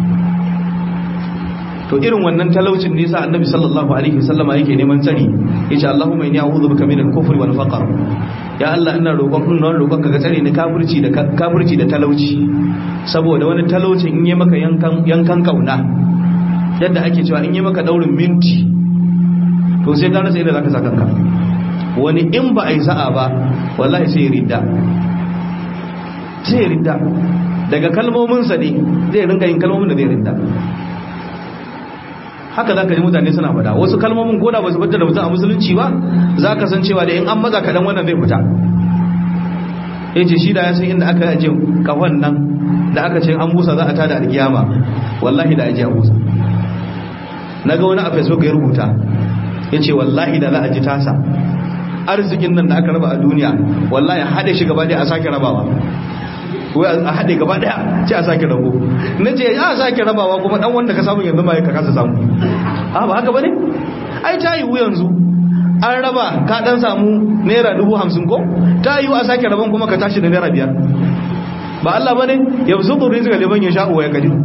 to irin wannan talaucin ne sa annabi sallallahu alaihi wasallama yake neman tsari yace Allahumma inni a'udhu bika min al-kufri wal faqr ya Allah ina roƙon ina roƙon ka tsare ni kafirci da kafirci da talauci saboda wani talaucin in yi maka yankan yankan kauna yadda ake cewa in yi maka daurin minti to sai ka rasa inda zaka sa kanka wani in ba a yi sa'a ba wallahi sai ya ridda sai ya ridda daga kalmominsa ne zai rinka yin kalmomin da zai ridda haka za ka ji mutane suna fada wasu kalmomin koda ba su fitar da mutum a musulunci ba za ka san cewa da in an maza kaɗan wannan zai fita ya ce shi da ya san inda aka ajiye kafan nan da aka ce an busa za a tada alkiyama wallahi da ajiye a busa na ga wani a facebook ya rubuta ya ce wallahi da za a ji tasa arzikin nan da aka raba a duniya wallahi haɗe shi gaba ɗaya a sake rabawa wai a haɗe gaba ɗaya ce a sake rabo na ce ya sake rabawa kuma ɗan wanda ka samu yanzu ma ka kasa samu a ba haka ba ne ai ta yiwu yanzu an raba ka ɗan samu naira dubu hamsin ko ta yiwu a sake rabon kuma ka tashi da naira biyar ba Allah ba ne ya fi zuɓin rizika liman ya sha'uwa ya kadi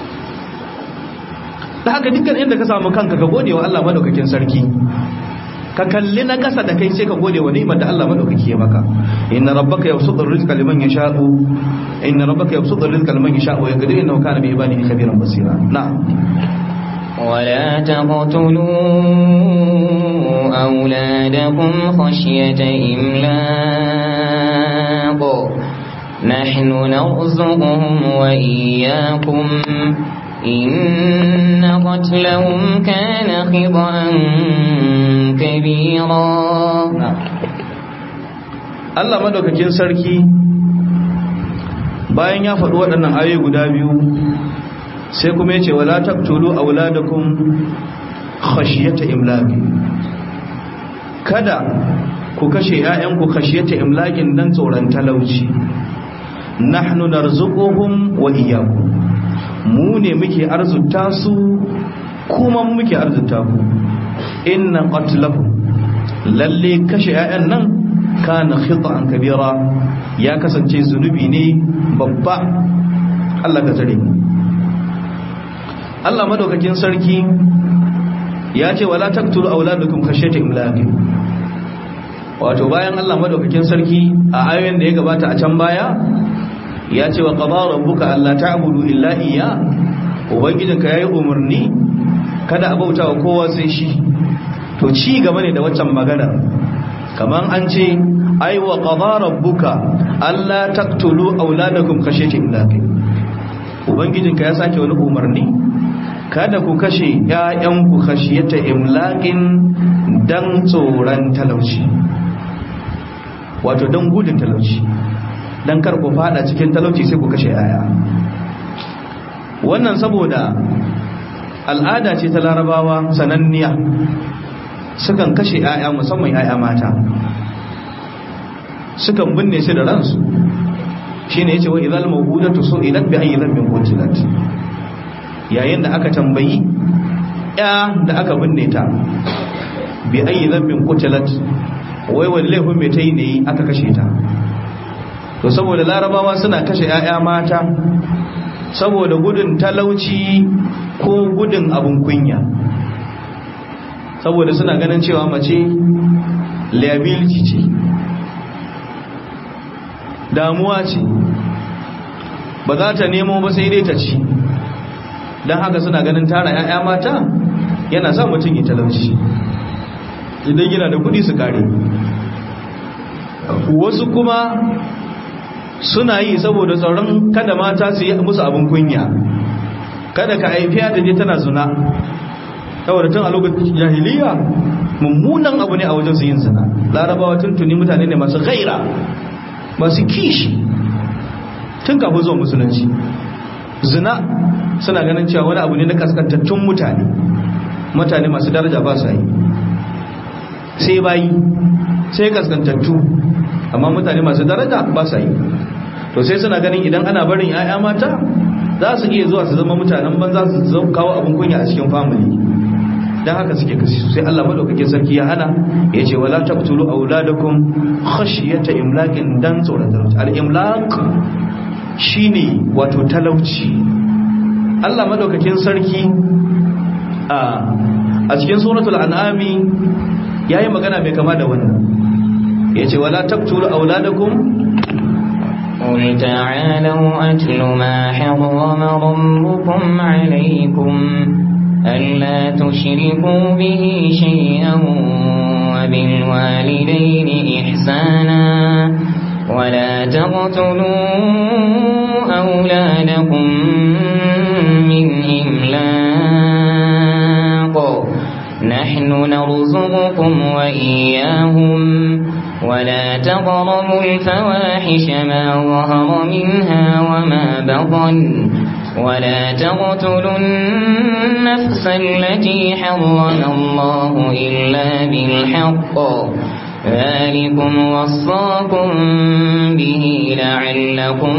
da haka dukkan inda ka samu kanka ka gode wa Allah madaukakin sarki ka kalli na kasa da kai sai ka gode wa ni'imar da Allah madaukaki ya maka inna rabbaka yabsutu rizqa liman yasha'u inna rabbaka yabsutu rizqa liman yasha'u wa yaqdiru innahu kana bi ibadihi khabiran basira na'am ولا تقتلوا أولادكم خشية إملاق نحن نرزقهم وإياكم إن قتلهم كان خطأ كبيرا Allah madaukakin sarki bayan ya faɗi waɗannan ayoyi guda biyu sai kuma yace wala taqtulu auladakum khashyata imlaqi kada ku kashe ƴaƴanku khashyata imlaqin dan tsoron talauci nahnu narzuquhum wa iyyakum mu ne muke arzuta su kuma mu muke arzuta ku inna qatlahum lalle kashe ƴaƴan nan kana khita'an kabira ya kasance zunubi ne babba Allah ka tare mu Allah madaukakin sarki ya ce wala taqtulu auladukum khashyata imlaq wato bayan Allah madaukakin sarki a ayoyin da ya gabata a can baya ya ce wa qadara rabbuka alla ta'budu illa iyya ubangijinka yayi umarni kada a bauta wa kowa sai shi to ci gaba ne da waccan magana kaman an ce ai wa qadara rabbuka alla taqtulu auladakum khashyata imlaq ubangijinka ya sake wani umarni kada ku kashe ‘ya'yanku khashiyata imlaƙin don tsoron talauci wato don gudun talauci don kar ku fada cikin talauci sai ku kashe ‘ya'ya wannan saboda al'ada ce ta larabawa sananniya sukan kashe ‘ya'ya musamman ‘ya'ya mata sukan binne su da ransu shi ne ya ce wa izal mawudatu so idan bi ayi zambin kuncilat yayin da aka tambayi ya da aka binne ta bi ayi zambin kucilat wai wani laifin mai ta yi ne aka kashe ta to saboda larabawa suna kashe 'ya'ya mata saboda gudun talauci ko gudun abun kunya saboda suna ganin cewa mace liability ce damuwa ce ba za ta nemo ba sai dai ta ci don haka suna ganin tara 'ya'ya mata yana sa mutum ya talauci idan yana da kudi su kare wasu kuma suna yi saboda tsoron kada mata su yi musu abin kunya kada ka haifiya da je tana zuna saboda tun a lokacin jahiliya mummunan abu ne a wajen su yin zina larabawa tuntuni mutane ne masu gaira masu kishi tun kafin zuwa musulunci zina suna ganin cewa wani abu ne na kaskantattun mutane mutane masu daraja ba su yi sai bayi sai kaskantattu amma mutane masu daraja ba su yi to sai suna ganin idan ana barin 'ya'ya mata za su iya zuwa su zama mutanen banza su kawo abin kunya a cikin family dan haka suke kasi sai Allah madaukakin sarki ya hana ya ce wala taqtulu auladakum khashyata imlaqin dan tsoron talauci al-imlaq shine wato talauci Allah madaukakin sarki a cikin suratul an'ami yayi magana mai kama da wannan yace wala taqtulu auladakum قل تعالوا أتل ما حرم ربكم عليكم ألا تشركوا به شيئا وبالوالدين إحسانا ولا تقتلوا أولادكم من إملاق نحن نرزقكم وإياهم ولا تقربوا الفواحش ما ظهر منها وما بطن ولا تقتلوا النفس التي حرم الله إلا بالحق ذلكم وصاكم به لعلكم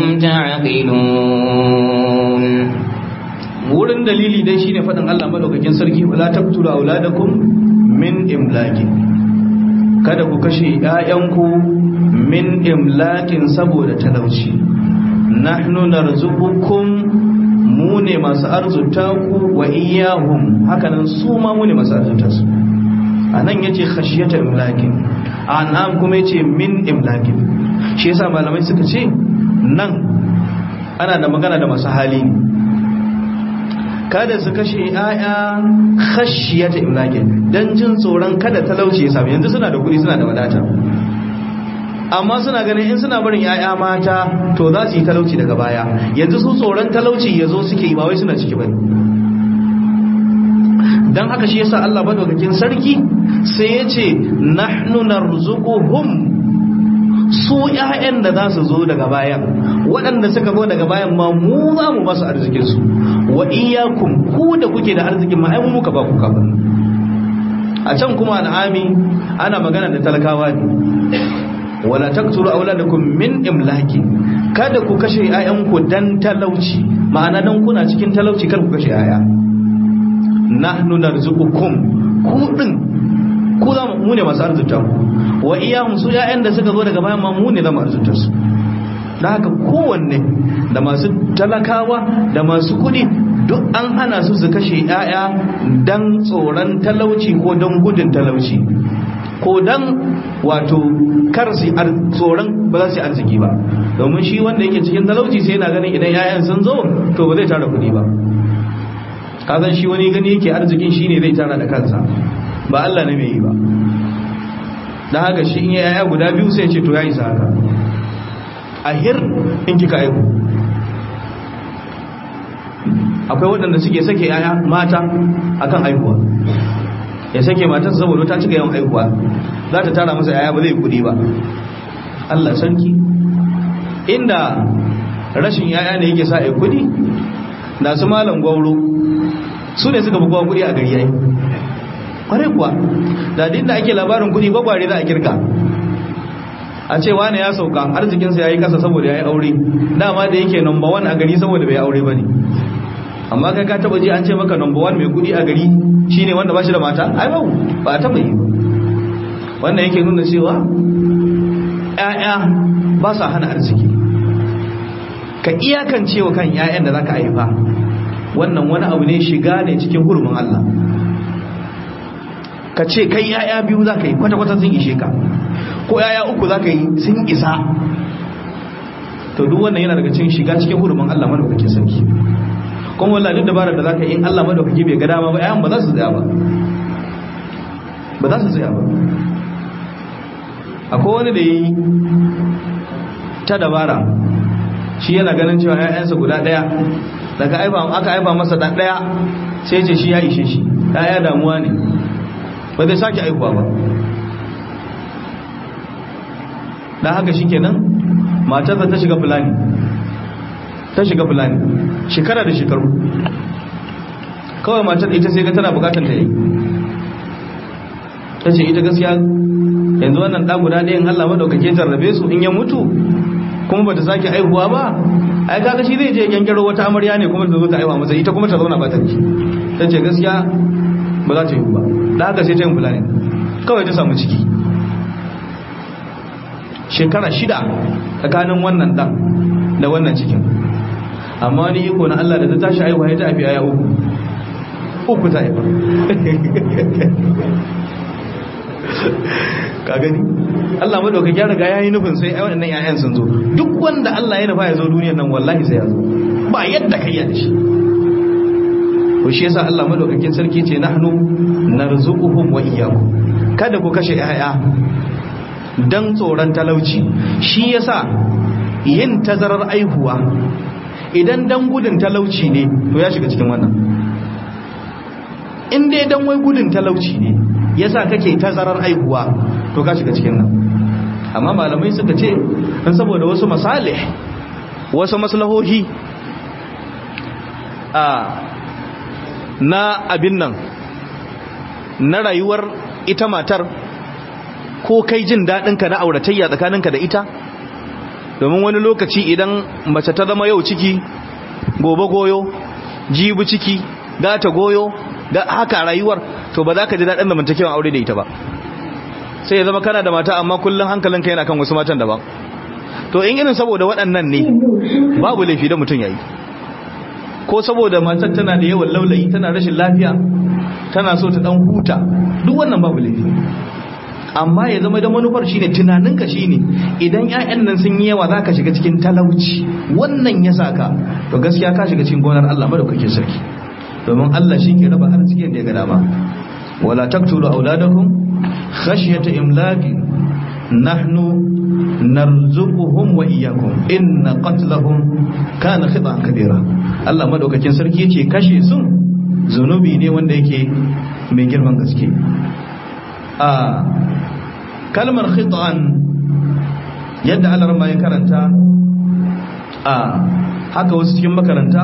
تعقلون wurin dalili dai shine fadin Allah madaukakin sarki wala taqtulu auladakum min imlaqin kada ku kashe ƴaƴanku min imlaqin saboda talauci nahnu narzuqukum mu ne masu arzuta ku wa iyahum hakanan su ma mu ne masu arzuta su anan yace khashiyata imlakin an'am kuma yace min imlakin shi yasa malamai suka ce nan ana da magana da masu hali ne kada su kashe ‘ya'ya khashiyata imlakin don jin tsoron kada talauci ya sami yanzu suna da kuɗi suna da wadata amma suna ganin in suna barin ‘ya'ya mata to za su yi talauci daga baya yanzu su tsoron talauci ya zo suke yi ba wai suna ciki ba don haka shi yasa Allah madaukakin sarki sai ya ce nahnu narzuquhum su ‘ya'yan da za su zo daga bayan waɗanda suka zo daga bayan ma mu za mu masu arzikinsu wa iyakun ku da kuke da arzikin ma mu muka ba ku kafin a can kuma al'ami ana magana da talakawa ne wala taqtulu auladakum min imlaki kada ku kashe ‘ya'yanku dan talauci ma'ana dan kuna cikin talauci kar ku kashe ‘ya'ya nahnu narzuqukum ku din ku za mu ne masu arzuta ku wa iyahum su ƴaƴan da suka zo daga bayan ma mu ne za mu arzuta su da haka kowanne da masu talakawa da masu kuɗi duk an hana su su kashe ƴaƴa dan tsoron talauci ko dan gudun talauci ko dan wato kar su tsoron ba za su yi arziki ba domin shi wanda yake cikin talauci sai yana ganin idan ƴaƴan sun zo to ba zai tara kuɗi ba kazan shi wani gani yake arzikin shi ne zai tara da kansa ba Allah ne mai yi ba da haka shi in yaya guda biyu sai ce to ya isa haka a hir in kika aiku akwai waɗanda suke sake yaya mata akan aihuwa ya sake matar saboda ta cika yawan aihuwa za ta tara masa yaya ba zai kudi ba Allah sarki inda rashin yaya ne yake sa ai kudi da su malam gwauro su ne suka bugawa kudi a gari yayi kwarai kuwa da da ake labarin kudi gwagware za a kirka a ce wane ya sauka arzikinsa ya yi kasa saboda ya yi aure dama da yake number one a gari saboda bai aure ba ne amma kai ka taba ji an ce maka number one mai kudi a gari shine wanda ba shi da mata ai ba ba a taba yi ba wannan yake nuna cewa ƴaƴa ba sa hana arziki ka iyakance wa kan ƴaƴan da zaka haifa wannan wani abu ne shiga ne cikin hurumin Allah ka ce kai yaya biyu za ka yi kwata-kwata sun ishe ka ko yaya uku za ka yi sun isa to duk wannan yana daga cikin shiga cikin hurumin Allah madaukakin sarki kuma wallahi duk dabarar da za ka yi in Allah madaukaki bai ga dama ba yayan ba za su tsaya ba ba za su tsaya ba akwai wani da yi ta dabara shi yana ganin cewa yayansa guda daya daga aka aiba masa dan daya sai ce shi ya ishe shi yaya damuwa ne ba zai sake aikuwa ba da haka shi kenan matarsa ta shiga fulani ta shiga fulani shekara da shekaru kawai matar ita sai ga tana bukatar ta yi ta ce ita gaskiya yanzu wannan ɗan guda ɗayan Allah maɗaukake jarrabe su in ya mutu kuma ba ta sake aihuwa ba ai kaga shi zai je kyankyaro wata amarya ne kuma ta zo ta aiwa masa ita kuma ta zauna ba ta ci ta ce gaskiya ba za ta yi ba da haka sai ta yin fulani kawai ta samu ciki shekara shida tsakanin wannan dan da wannan cikin amma wani iko na Allah da ta tashi aiwa ya ta afi aya uku uku ta haifa ka gani Allah madaukaki ya riga yayi nufin sai waɗannan ƴaƴan sun zo duk wanda Allah ya nufa ya zo duniyar nan wallahi sai ya zo ba yadda kai ya da shi ko shi yasa Allah madaukakin sarki ce nahnu narzuquhum wa iyyakum kada ku kashe ƴaƴa dan tsoron talauci shi yasa yin tazarar aihuwa idan dan gudun talauci ne to ya shiga cikin wannan in dai dan wai gudun talauci ne yasa kake tazarar aihuwa to ka shiga cikin nan amma malamai suka ce dan saboda wasu masalih wasu maslahohi a na abin nan na rayuwar ita matar ko kai jin daɗinka na auratayya tsakaninka da ita domin wani lokaci idan mace ta zama yau ciki gobe goyo jibi ciki gata goyo da haka rayuwar to ba za ka ji daɗin zamantakewan aure da ita ba sai ya zama kana da mata amma kullum hankalinka yana kan wasu matan daban to in irin saboda waɗannan ne babu laifi da mutum ya yi ko saboda matar tana da yawan laulayi tana rashin lafiya tana so ta dan huta duk wannan babu laifi amma ya zama da manufar shine tunaninka shine idan ƴaƴan nan sun yi yawa zaka shiga cikin talauci wannan ya saka to gaskiya ka shiga cikin gonar Allah madaukakin sarki domin Allah shi ke raba arzikin da ya ga dama wala taqtulu auladakum khashyata imlaqi nahnu narzuquhum wa iyyakum inna qatlahum kana khita'an kabira Allah madaukakin sarki yace kashe sun zunubi ne wanda yake mai girman gaske a kalmar khita'an yadda Allah ma ya karanta a haka wasu cikin makaranta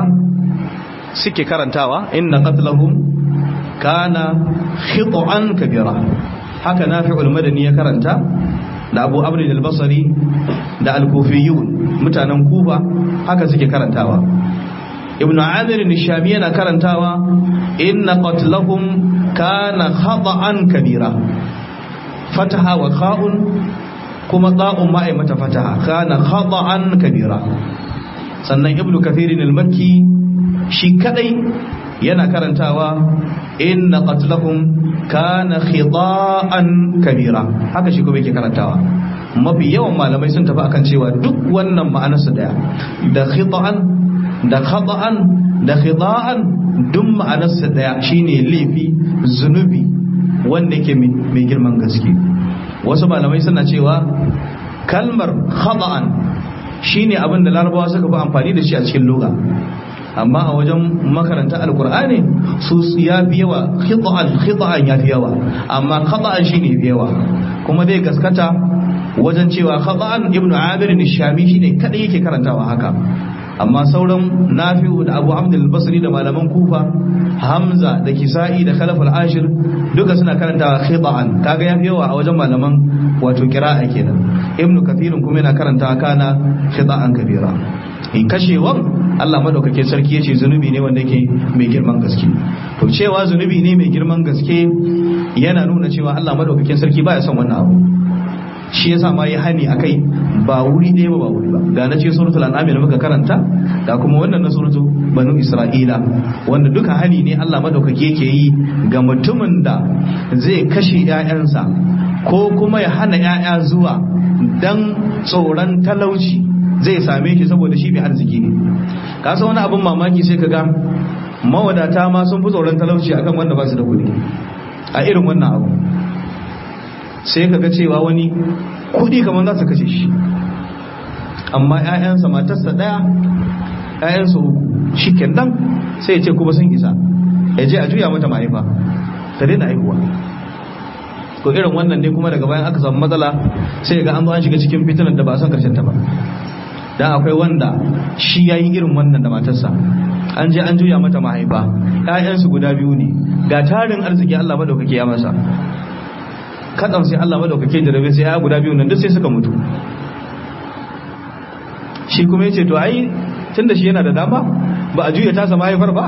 suke karantawa inna qatlahum kana khita'an kabira haka nafi'ul madani ya karanta da abu abin al-basari da al-kufiyun mutanen kufa haka suke karantawa ibn amir nishami yana karantawa inna qatlahum kana khata'an kabira fataha wa kha'un kuma ta'un ma ai mata fataha kana khata'an kabira sannan ibn kathir al-makki shi kadai yana karantawa inna qatlahum kana khida'an kabira haka shi kuma yake karantawa mafi yawan malamai sun tafi akan cewa duk wannan ma'anarsa daya da khida'an da khata'an da khida'an duk ma'anarsa daya shine laifi zunubi wanda yake mai girman gaske wasu malamai suna cewa kalmar khata'an shine abin da larabawa suka fi amfani da shi a cikin lugha amma a wajen makaranta alkur'ani su ya fi yawa khita'an khita'an ya fi yawa amma khata'an shine fi yawa kuma zai gaskata wajen cewa khata'an ibnu amir nishami shine kadai yake karantawa haka amma sauran nafi'u da abu hamd al-basri da malaman kufa hamza da kisa'i da khalaf al-ashir duka suna karantawa khita'an kaga ya fi yawa a wajen malaman wato qira'a kenan ibnu kathirin kuma yana karantawa kana khita'an kabira in kashewan Allah madaukakin sarki yace zunubi ne wanda yake mai girman gaske to cewa zunubi ne mai girman gaske yana nuna cewa Allah madaukakin sarki baya son wannan abu shi yasa ma yi hani akai ba wuri ɗaya ba ba wuri ba ga na ce suratul an'am da muka karanta ga kuma wannan na suratul banu isra'ila wanda duka hani ne Allah madaukake yake yi ga mutumin da zai kashe ƴaƴansa ko kuma ya hana ƴaƴa zuwa dan tsoron talauci zai same shi saboda shi mai arziki ne ka san wani abin mamaki sai ka ga mawadata ma sun fi tsoron talauci akan wanda ba su da kuɗi a irin wannan abu sai ka ga cewa wani kuɗi kamar za su kashe shi amma 'ya'yansa matarsa ɗaya 'ya'yansa uku shi kenan sai ya ce kuma sun isa ya je a juya mata mahaifa ta daina haihuwa ko irin wannan ne kuma daga bayan aka samu matsala sai ga an zo an shiga cikin fitinar da ba a san karshen ta ba dan akwai wanda shi ya yi irin wannan da matarsa an je an juya mata mahaifa ‘ya'yansu guda biyu ne ga tarin arziki Allah madaukake ya masa kaɗan sai Allah madaukake da rabe sai ya guda biyu nan duk sai suka mutu shi kuma ya ce to ai tun da shi yana da dama ba a juya tasa mahaifar ba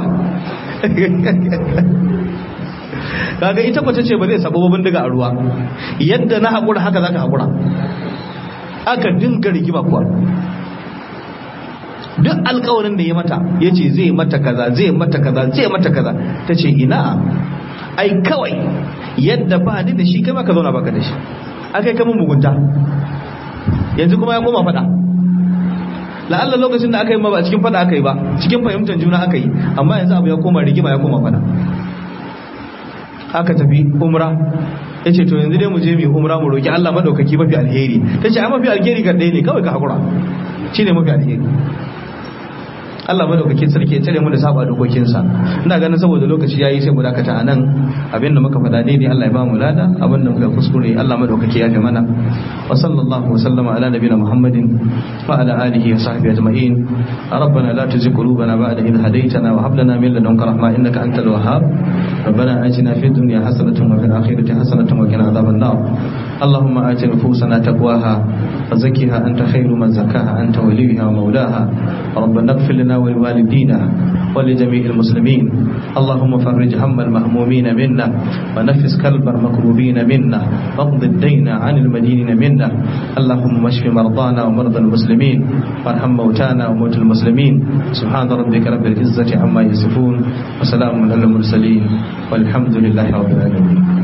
kaga ita kwace ce ba zai sabo bindiga a ruwa yadda na haƙura haka za ka haƙura aka dinga rigima kuwa duk alkawarin da ya mata ya ce zai mata kaza zai mata kaza zai mata kaza ta ce ina ai kawai yadda ba ni da shi kai maka zauna baka da shi aka yi kamun mugunta yanzu kuma ya koma fada la'alla lokacin da aka yi ma ba cikin fada aka yi ba cikin fahimtar juna aka yi amma yanzu abu ya koma rigima ya koma fada aka tafi umra ya ce to yanzu dai mu je mu umra mu roki Allah madaukaki mafi alheri ta ce a mafi alheri ga ɗaya ne kawai ka hakura shi ne mafi alheri Allah madaukakin sarki ya tare mu da saba dokokinsa ina ganin saboda lokaci yayi sai mu dakata anan abinda muka faɗa daidai Allah ya ba mu lada abinda muka kuskure Allah madaukaki ya fi mana wa sallallahu wa sallama ala nabiyina Muhammadin wa ala alihi wa sahbihi ajma'in ربنا لا تزغ قلوبنا بعد إذ هديتنا وهب لنا من لدنك رحمة إنك أنت الوهاب ربنا آتنا في الدنيا حسنة وفي الآخرة حسنة وقنا عذاب النار اللهم آت نفوسنا تقواها وزكها أنت خير من زكاها أنت وليها ومولاها ربنا اغفر لنا ولوالدينا ولجميع المسلمين اللهم فرج هم المهمومين منا ونفس كلب المكروبين منا واقض الدين عن المدينين منا اللهم اشف مرضانا ومرضى المسلمين وارحم موتانا وموتى المسلمين سبحان ربك رب العزة عما يصفون وسلام على المرسلين والحمد لله رب العالمين